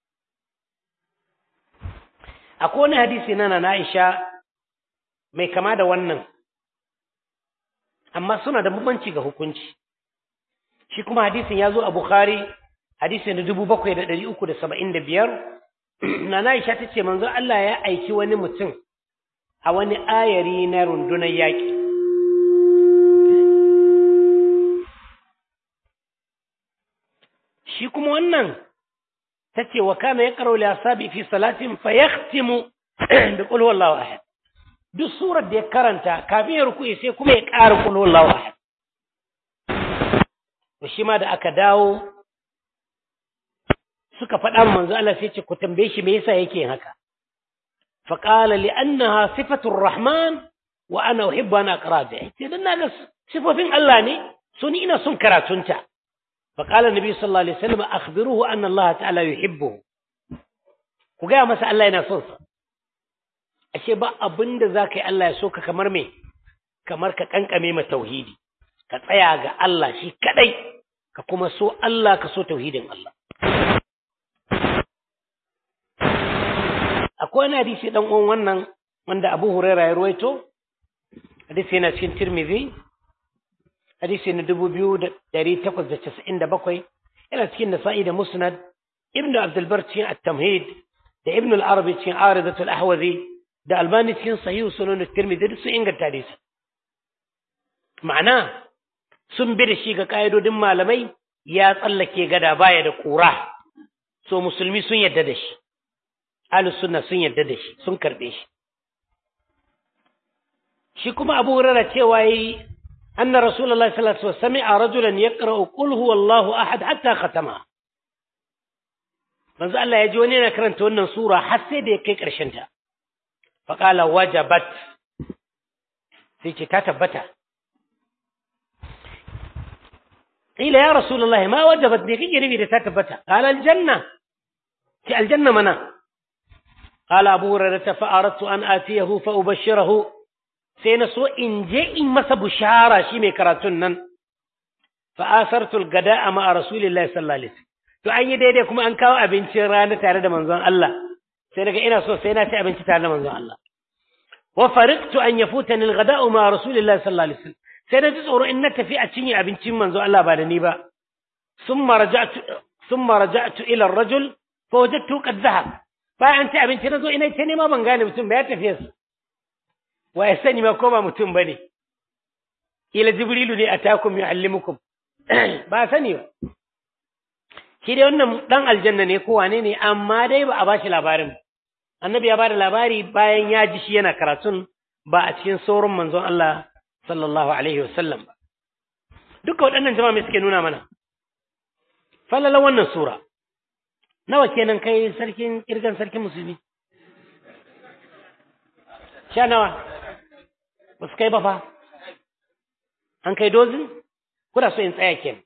akwai wani hadisi na na Aisha mai kama da wannan amma suna da bambanci ga hukunci shi kuma hadisin ya zo a bukhari hadisin da dubu bakwai da ɗari uku da saba'in da biyar na Aisha ta ce manzo Allah ya aiki wani mutum a wani ayari na rundunar yaƙi shi kuma wannan ta ce wa kana ya karo liyasabi fi salatin fa yaktimu da qul huwallahu ahad duk surar da ya karanta kafin ya rukuye sai kuma ya ƙara qul huwallahu ahad to shi ma da aka dawo suka faɗa manzo Allah sai ce ku tambaye shi me yasa yake yin haka fa qala li annaha sifatur rahman wa ana uhibbu an aqra bi sai dan naga sifofin Allah ne so ni ina son karatunta fa qala nabi sallallahu alaihi wasallam akhbiruhu anna Allah ta'ala yuhibbuhu ku ga masa Allah yana son sa ashe ba abinda zaka yi Allah ya so ka kamar me kamar ka kankame ma tauhidi ka tsaya ga Allah shi kadai ka kuma so Allah ka so tauhidin Allah akwai wani hadisi dan uwan wannan wanda Abu Huraira ya ruwaito hadisi yana cikin Tirmidhi hadisi na 2897 yana cikin Nasa'i da Musnad Ibn Abdul Bar cikin At-Tamhid da Ibn al-Arabi cikin Aridatul Ahwazi da Albani cikin Sahih Sunan Tirmidhi duk sun inganta hadisi ma'ana sun bi da shi ga ƙa'idodin malamai ya tsallake gada baya da ƙura so musulmi sun yadda da shi ahlus sunna sun yadda da shi sun karɓe shi shi kuma abu hurara cewa yi أن رسول الله صلى الله عليه وسلم سمع رجلا يقرأ قل هو الله أحد حتى ختمها manzo Allah ya ji wani yana karanta wannan sura har sai da ya kai ƙarshen ta fa qala wajabat sai ce ta tabbata qila ya rasulullahi ma wajabat ne kike nufi da ta tabbata qala aljanna ce aljanna mana qala abu hurairah fa aradtu an atiyahu fa ubashshirahu sai na so in je in masa bushara shi mai karatun nan fa asartu algada'a ma rasulillahi sallallahu alaihi wasallam to an yi daidai kuma an kawo abincin rana tare da manzon Allah sai daga ina so sai na ci abinci tare da manzon Allah wa fariqtu an yafutani alghada'u ma rasulillahi sallallahu alaihi wasallam sai na ji tsoro in na tafi a cinye abincin manzon Allah ba da ni ba thumma raja'tu thumma raja'tu ila ar-rajul fa wajadtu qad dhahab bayan ci abinci na zo ina ce ne ma ban gane mutum ba ya tafi su wa ya sani ma ko ba mutum bane ila jibrilu ne atakum yuallimukum ba sani ba shi dai wannan dan aljanna ne ko wane ne amma dai ba a bashi labarin annabi ya bada labari bayan ya ji shi yana karatun ba a cikin sauran manzon Allah sallallahu alaihi wasallam ba duka waɗannan jama'a mai suke nuna mana falala wannan sura nawa kenan kai sarkin kirgan sarkin musulmi sha nawa ba su kai ba fa an kai dozin kuna so in tsaya kenan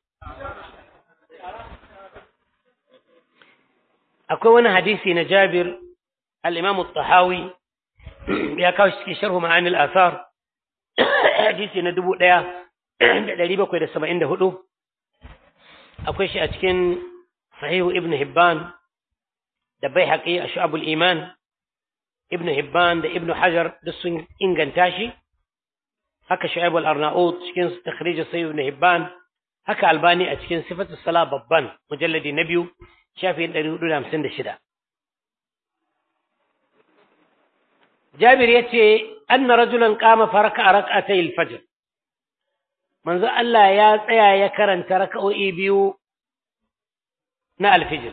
akwai wani hadisi na Jabir al-Imam al-Tahawi ya kawo shi cikin sharhu ma'ani al-athar hadisi na 1774 akwai shi a cikin sahihu Ibn Hibban da Baihaqi a Shu'abul Iman Ibn Hibban da Ibn Hajar duk sun inganta shi haka Shu'aib al-Arnaut cikin takhrij Sahih Ibn Hibban haka Albani a cikin Sifatus Salah babban mujalladi na biyu shafin ɗari hudu da hamsin da shida. Jabir ya ce, Anna rajulan kama faraka a raka ta fajr Manzo Allah ya tsaya ya karanta raka'o'i biyu na alfijir.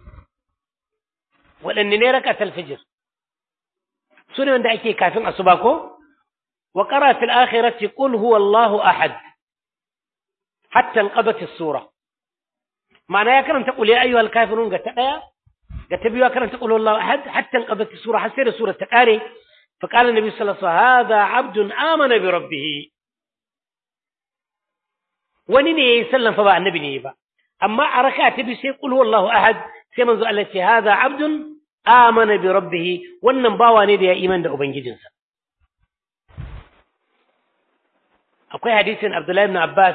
Waɗanne ne raka ta alfijir? Su ne wanda ake kafin asuba ko? Wa ƙara fil akhirati qul huwa Allahu ahad hatta inqadat as-sura. معناه يا كرم تقول يا أيها الكافرون قد تقيا قد تبيوا كرم تقول الله أحد حتى انقضت السورة حسير سورة تقاري فقال النبي صلى الله عليه وسلم هذا عبد آمن بربه ونني يسلم فباع النبي نيبا أما أركات تبي سيقول هو الله أحد سيمن ذو التي هذا عبد آمن بربه ونن باوا نيدي يا إيمان ده أبنجي جنسا أقول حديث عبد الله بن عباس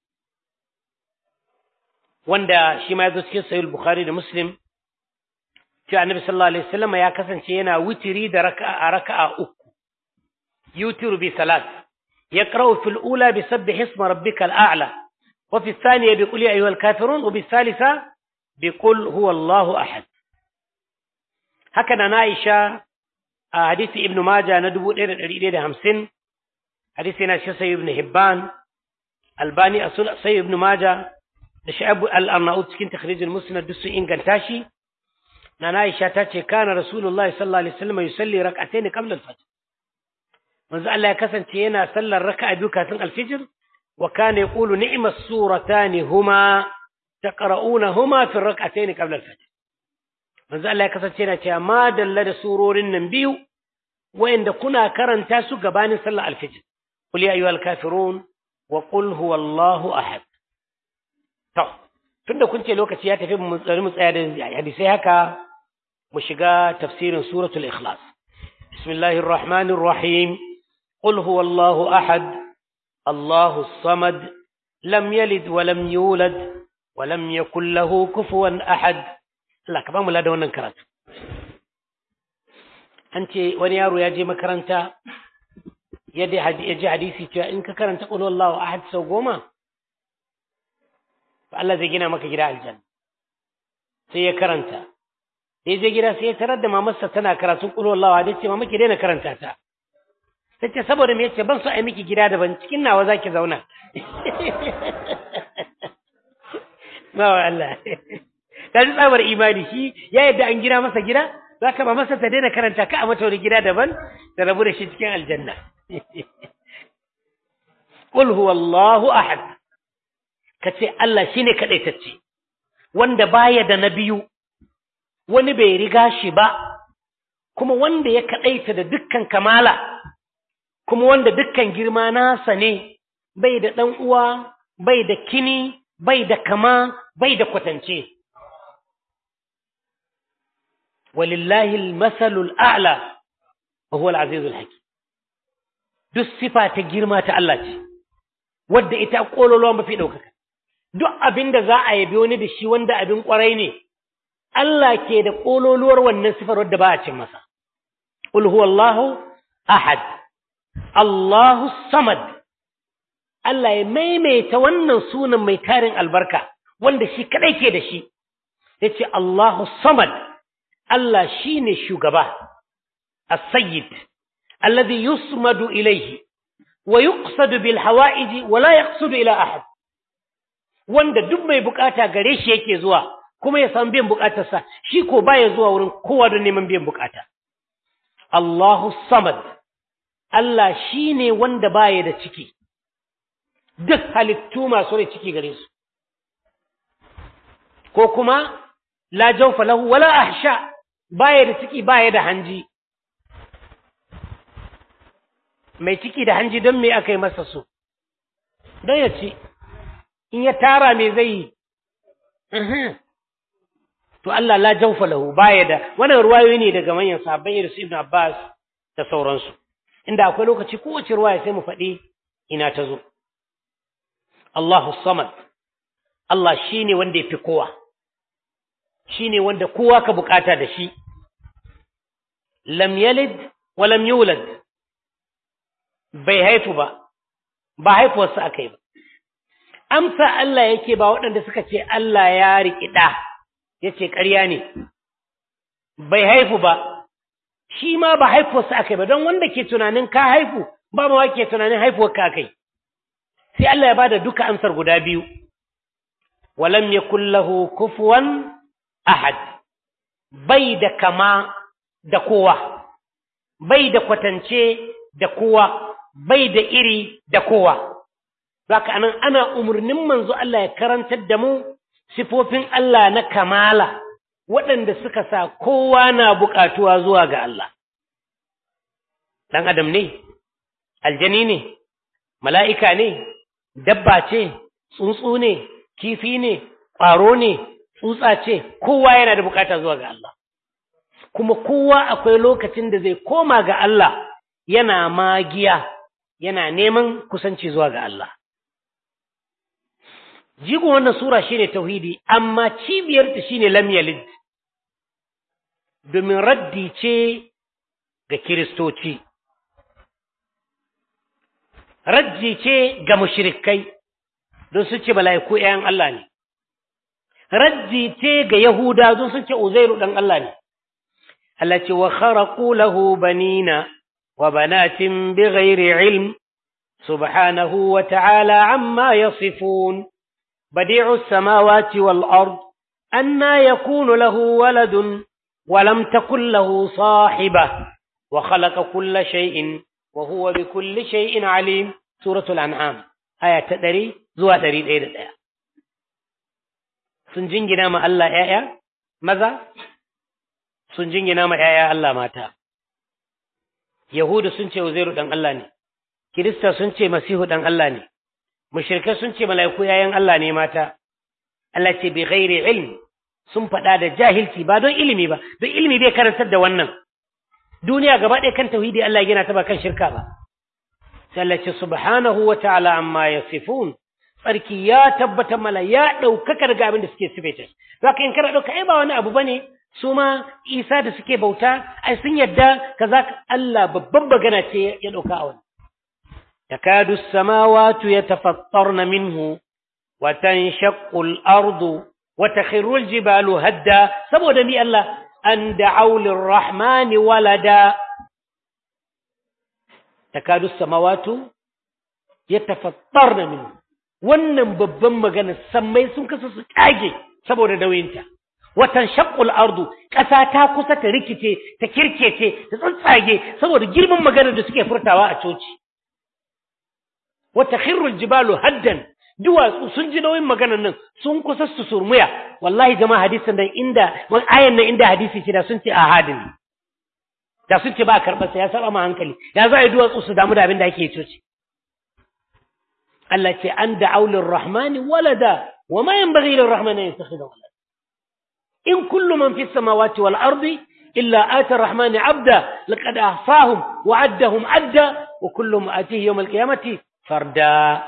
wanda shi ma ya zo cikin sahih bukhari da muslim cewa annabi sallallahu alaihi wasallam ya kasance yana witiri da raka'a raka'a uku yutiru bi salat yaqra'u fil ula bi sabbih isma rabbikal a'la wa fi thaniya bi qul ya ayyuhal kafirun wa bi thalitha bi qul huwa allahu ahad haka na Aisha a hadisi ibnu majah na 1150 hadisi na shi sahih ibn hibban albani asul sahih ibn majah da sha'abu al-arnaut cikin takhrijul musnad duk sun inganta shi na Aisha ta ce kana rasulullahi sallallahu alaihi wasallam yusalli rak'atayn qabla al-fajr manzo Allah ya kasance yana sallar raka'a biyu kafin al-fajr wa kana yaqulu ni'mas suratan huma taqra'unahuma fi rak'atayn qabla al-fajr manzo Allah ya kasance yana cewa ma dalla da surorin nan biyu wayanda kuna karanta su gabanin sallar al-fajr qul ya ayyuhal kafirun wa qul huwallahu ahad To, tunda kun ce lokaci ya tafi mu tsari mu tsaya da hadisai haka mu shiga tafsirin suratul ikhlas. Bismillahir Rahmanir Rahim. Qul huwallahu ahad. Allahu samad. Lam yalid wa lam yulad wa lam yakul lahu kufuwan ahad. Allah ka ba mu da wannan karatu. An ce wani yaro ya je makaranta ya ji hadisi cewa in ka karanta qul huwallahu ahad sau goma Allah zai gina maka gida aljanna sai ya karanta sai je gida sai ya tarar da mamarsa tana karatun qul wallahu ahad ce mama ki daina karanta ta tace saboda me yace ban so ai miki gida daban cikin nawa zaki zauna ba wa Allah ta ji tsabar imani shi ya yadda an gina masa gida zaka ba masa ta daina karanta ka a mata wani gida daban da rabu da shi cikin aljanna qul huwallahu ahad kace Allah shine kadaitacce wanda baya da na biyu wani bai riga shi ba kuma wanda ya kadaita da dukkan kamala kuma wanda dukkan girma nasa ne bai da dan uwa bai da kini bai da kama bai da kwatance walillahi almasalul a'la wa huwa al-azizul hakim duk sifa ta girma ta Allah ce wadda ita kololuwa mafi daukaka duk abinda za a yabi wani da shi wanda abin kwarai ne Allah ke da kololuwar wannan sifar wadda ba a cin masa qul huwallahu ahad Allahu samad Allah ya maimaita wannan sunan mai tarin albarka wanda shi kadai ke da shi yace Allahu samad Allah shine shugaba as-sayyid alladhi yusmadu ilayhi wa yuqsadu bil hawa'ij wa la yaqsudu ila ahad wanda duk mai bukata gare shi yake zuwa kuma ya san biyan bukatarsa shi ko baya zuwa wurin kowa don neman biyan bukata Allahu samad Allah shine wanda baya da ciki duk halittu masu rai ciki gare su ko kuma la jawfa lahu wala ahsha baya da ciki baya da hanji mai ciki da hanji don me aka yi masa su don ya ci in ya tara me zai yi to Allah la jawfa lahu baya da wannan ruwayoyi ne daga manyan sahabbai irin su Ibn Abbas da sauransu inda akwai lokaci kowace ruwaya sai mu faɗi ina ta zo Allahu samad Allah shine wanda yafi kowa shine wanda kowa ka bukata da shi lam yalid wa lam yulad bai haifu ba ba haifuwarsa akai ba amsa Allah yake ba waɗanda suka ce Allah ya riƙi ɗa yace ƙarya ne bai haifu ba shi ma ba haifuwarsa akai ba don wanda ke tunanin ka haifu ba ma ke tunanin haifuwar ka akai sai Allah ya bada duka amsar guda biyu walam yakul lahu kufuwan ahad bai da kama da kowa bai da kwatance da kowa bai da iri da kowa Zaka anan ana umarnin manzo Allah ya karantar da mu sifofin Allah na kamala waɗanda suka sa kowa na buƙatuwa zuwa ga Allah. Ɗan adam ne, aljani ne, mala'ika ne, dabba ce, tsuntsu ne, kifi ne, ƙwaro ne, tsutsa ce, kowa yana da buƙata zuwa ga Allah. Kuma kowa akwai lokacin da zai koma ga Allah yana magiya, yana neman kusanci zuwa ga Allah. jigon wannan sura shine tauhidi amma cibiyarta shine lam yalid domin raddi ce ga kiristoci raddi ce ga mushrikai don su ce mala'iku ‘ya'yan Allah ne raddi ce ga yahuda don su ce uzairu ɗan Allah ne Allah ce wa kharaqu lahu banina wa banatin bighairi ilm subhanahu wa ta'ala amma yasifun بديع السماوات والأرض أنا يكون له ولد ولم تكن له صاحبة وخلق كل شيء وهو بكل شيء عليم سورة الأنعام آية تدري زوا تريد إيه الآية سنجين جنام الله آية ماذا سنجين جنام آية الله ماتا يهود سنشي وزير دان الله ني كريستا سنشي مسيح دان الله ني mushrikai sun ce mala'iku yayan Allah ne mata Allah ce bi ghairi ilm sun faɗa da jahilci ba don ilimi ba don ilimi bai karantar da wannan duniya gaba ɗaya kan tauhidi Allah yana ta ba kan shirka ba sai Allah ce subhanahu wa ta'ala amma yasifun tsarki ya tabbata mala ya ɗaukaka daga abin da suke sifaita zaka in kana ɗauka ai ba wani abu bane su ma Isa da suke bauta ai sun yadda kaza Allah babban magana ce ya ɗauka a wani تكاد السماوات يتفطرن منه وتنشق الأرض وتخر الجبال هدا سبو دمي الله أن دعوا للرحمن ولدا تكاد السماوات يتفطرن منه wannan babban magana sammai sun kasa su kage saboda dauyinta watan shaqqul ardu ƙasa ta kusa ta rikice ta kirkece ta tsantsage saboda girman maganar da suke furtawa a coci wa takhirru jibalu haddan duwatsu sun ji nauyin maganar nan sun kusa su surmuya wallahi jama'a hadisin nan inda ayan nan inda hadisi ce da sun ce ahadin da sun ce ba karɓar sa ya saba ma hankali ya za a yi duwatsu su damu da abin da ake coci Allah ce an da aulin rahmani walada wa ma yanbaghi lir rahmani an yattakhidha walada in kullu man fis samawati wal ardi illa ata rahmani abda laqad ahsahum wa addahum adda wa kulluhum atihi yawm al qiyamati farda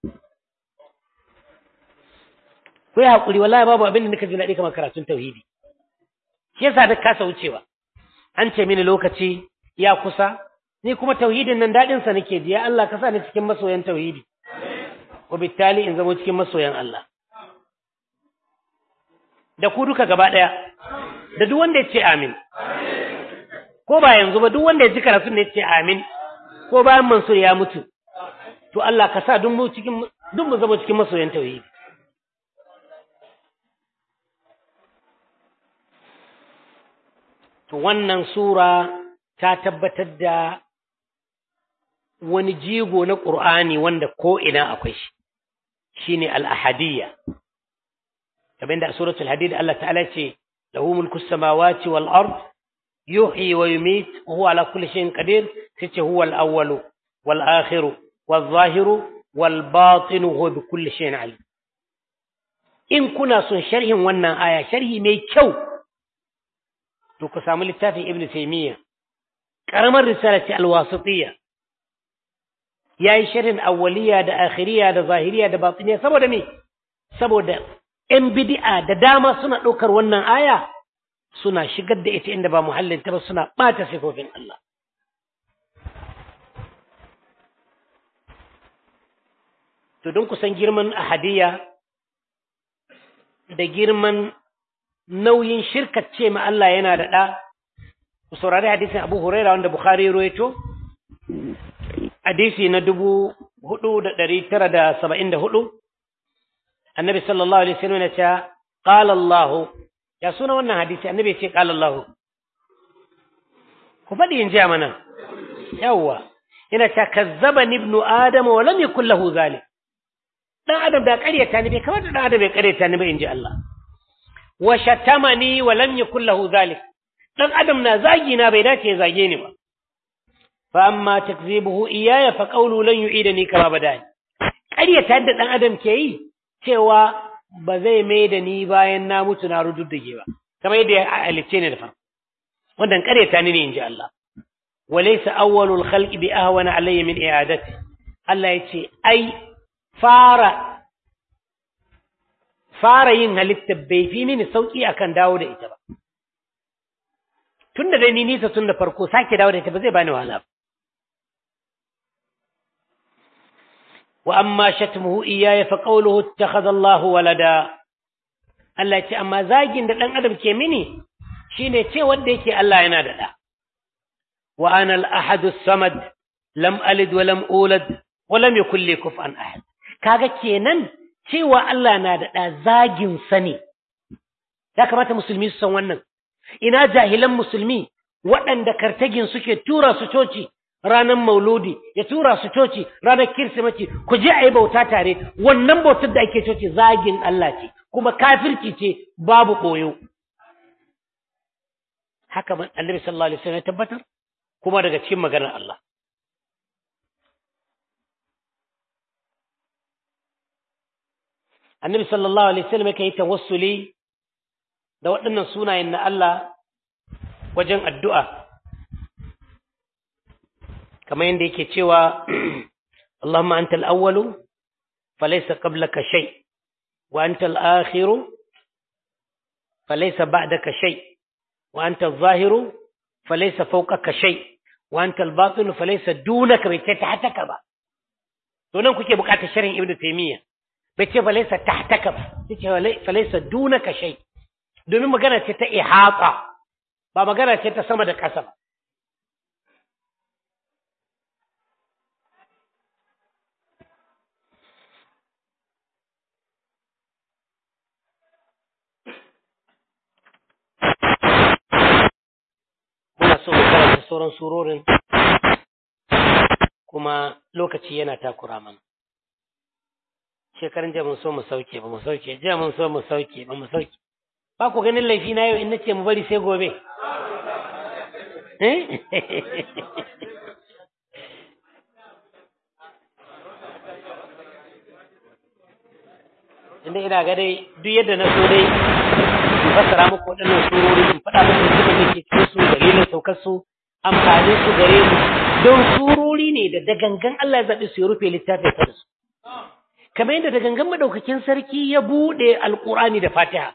ku yi haƙuri wallahi babu abin da nika ji daɗi kamar karatun tauhidi shi yasa da kasa wucewa an ce mini lokaci ya kusa ni kuma tauhidin nan daɗin sa nake ji ya Allah ka sa ni cikin masoyan tauhidi wa bittali in zama cikin masoyan Allah da ku duka gaba ɗaya da duk wanda ya ce amin ko ba yanzu ba duk wanda ya ji karatun ne ya ce amin ko bayan Mansur ya mutu to Allah ka sa duk mu cikin duk mu zama cikin masoyan tauhidi to wannan sura ta tabbatar da wani jigo na ƙur'ani wanda ko ina akwai shi shine al-ahadiyya kamar da a suratul hadid Allah ta'ala ce lahu mulku samawati wal ard yuhyi wa yumit wa huwa ala kulli shay'in qadir tace huwa al-awwalu wal akhiru wal zahiru wal batinu huwa bi kulli shay'in alim in kuna son sharhin wannan aya sharhi mai kyau to ku samu littafin ibn taymiya karamar risala ce alwasitiyya yayi sharhin awwaliya da akhiriya da zahiriya da batiniya saboda me saboda yan bid'a da dama suna ɗaukar wannan aya suna shigar da ita inda ba muhallin ta ba suna ɓata sifofin Allah to don kusan girman ahadiyya da girman nauyin shirkace ma Allah yana da ɗa, ku saurari hadisin Abu Huraira wanda Bukhari ruwaito, hadisi na dubu hudu da ɗari tara da saba'in da hudu, annabi sallallahu alaihi wasallam ya ce, ƙala Allah, ya suna wannan hadisi, annabi ya ce ƙala Allah. Ku faɗi in ji mana, yawwa, yana ce, kazzaba ibnu Adam wa lam yakul lahu zalik. Dan Adam da ƙaryata ni bai kamata dan Adam ya ƙaryata ni ba in ji Allah. wa shatamani wa lam yakul lahu zalik dan adam na zagi na bai dace ya zage ni ba fa amma takzibuhu iyaya fa qawlu lan yu'idani kama badani ƙaryata da dan adam ke yi cewa ba zai mai da ni bayan na mutu na rududdige ba kamar yadda ya alice ni da farko wannan ƙaryata ni ne inji Allah walaysa awwalul khalqi bi ahwana alayya min i'adati Allah yace ai fara fara yin halitta bai fi mini sauki akan dawo da ita ba tunda dai ni nisa tun da farko sake dawo da ita ba zai bani wahala ba wa amma shatmuhu iyaya fa qawluhu ittakhadha Allahu walada Allah ce amma zagin da dan adam ke mini shine ce wanda yake Allah yana da da wa ana al-ahad as-samad lam alid wa lam ulad wa lam yakul li kufuwan ahad kaga kenan cewa Allah na da ɗa zagin sani, ya kamata musulmi su san wannan, ina jahilan musulmi waɗanda kartagin suke tura su coci ranar mauludi, ya tura su coci ranar kirsimaci, ku je a yi bauta tare, wannan bautar da ake coci zagin Allah ce, kuma kafirci ce babu ɓoyo. Haka annabi sallallahu alaihi wasallam ya tabbatar, kuma daga cikin maganar Allah. annabi sallallahu alaihi wasallam yake yi tawassuli da waɗannan sunayen na Allah wajen addu'a kamar yadda yake cewa Allahumma anta al-awwalu falaysa qablaka shay wa anta al-akhiru falaysa ba'daka shay wa anta adh-dhahiru falaysa fawqaka shay wa anta al-batinu falaysa dunaka bai ta hataka ba to nan kuke bukatar sharhin ibnu taymiyyah bai ce falaisa tahtaka ba ce falaisa dunaka shay domin magana ce ta ihata ba magana ce ta sama da ƙasa ba muna so mu karanta sauran surorin kuma lokaci yana takura mana shekaran jiya mun so mu sauke ba mu sauke jiya mun so mu sauke ba mu sauke ba ku ganin laifi na yau in nace mu bari sai gobe eh inda ina ga dai duk yadda na so dai in fassara muku waɗannan surori in faɗa muku hikimar da ke cikin su dalilin saukar su amfanin su gare mu don surori ne da da gangan Allah ya zaɓi su ya rufe littafin sa da su kamar yadda da gangan madaukakin sarki ya buɗe alƙur'ani da fatiha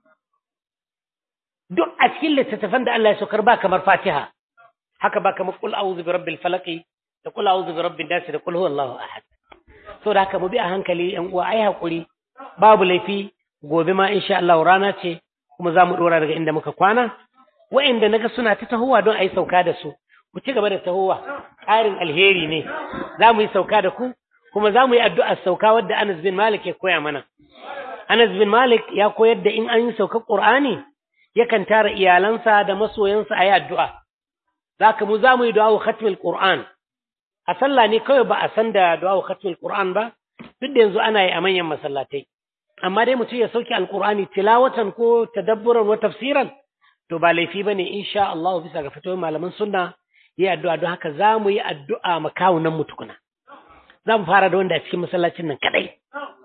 duk a cikin littattafan da Allah ya saukar ba kamar fatiha haka ba kamar qul a'udhu bi rabbil falaq da qul a'udhu bi rabbin nas da qul huwallahu ahad so da haka mu bi a hankali yan uwa ai hakuri babu laifi gobe ma insha Allah rana ce kuma za mu dora daga inda muka kwana wa'inda naga suna ta tahowa don a yi sauka da su ku ci gaba da tahowa ƙarin alheri ne za mu yi sauka da ku kuma za mu yi addu'ar sauka wadda Anas bin Malik ya koya mana Anas bin Malik ya koyar da in an yi saukar Qur'ani yakan tara iyalansa da masoyansa a yi addu'a zaka mu za mu yi du'a khatmil Qur'an a sallah ne kawai ba a san da du'a khatmil Qur'an ba duk da yanzu ana yi a manyan masallatai amma dai mutum ya sauke alkur'ani tilawatan ko tadabburan wa tafsiran to ba laifi bane insha Allah bisa ga fitowar malaman sunna yi addu'a don haka za mu yi addu'a makawunan mu tukuna za mu fara da wanda a cikin masallacin nan kadai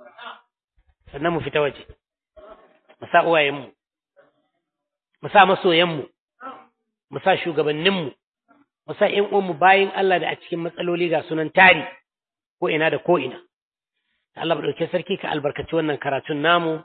sannan mu fita waje mu sa uwayenmu mu sa masoyanmu mu sa shugabanninmu mu sa ƴan uwanmu bayin Allah da a cikin matsaloli ga sunan tari ko ina da ko ina Allah ɗauke sarki ka albarkaci wannan karatun namu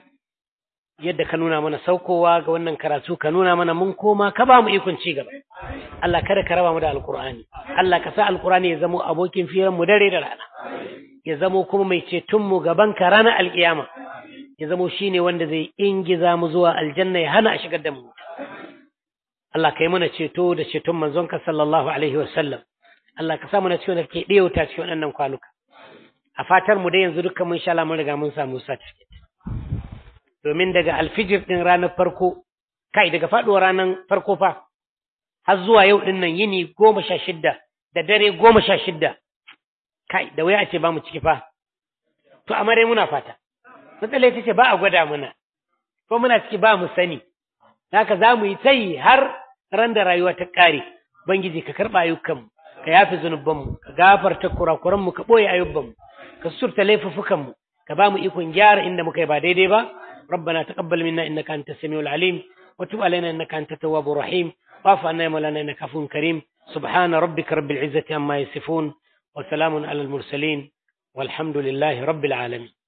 yadda ka nuna mana saukowa ga wannan karatu ka nuna mana mun koma ka ba mu ikon ci gaba Allah kada ka raba mu da alkur'ani Allah ka sa alkur'ani ya zamo abokin firan mu dare da rana ya zamo kuma mai ceton mu gaban ka ranar alkiyama ya zamo shine wanda zai ingiza mu zuwa aljanna ya hana a shigar da mu Allah ka yi mana ceto da ceton manzonka sallallahu alaihi wasallam Allah ka sa mana ciwon da ke ɗewata cikin waɗannan kwanuka a fatar mu dai yanzu dukkan mun sha mun riga mun samu certificate domin daga alfijir din ranar farko kai daga faduwar ranar farko fa har zuwa yau din nan yini goma sha shidda da dare goma sha shidda kai da waya a ce ba mu ciki fa to amma dai muna fata matsala ita ce ba a gwada muna ko muna ciki ba mu sani haka za mu yi tayi har ran da rayuwa ta ƙare bangiji ka karɓa ayyukanmu ka yafe zunubanmu ka gafarta kurakuranmu ka ɓoye ayyubanmu ka surta laifuffukanmu ka ba mu ikon gyara inda muka yi ba daidai ba ربنا تقبل منا انك انت السميع العليم وتب علينا انك انت التواب الرحيم واعف عنا يا مولانا انك عفو كريم سبحان ربك رب العزه عما يصفون وسلام على المرسلين والحمد لله رب العالمين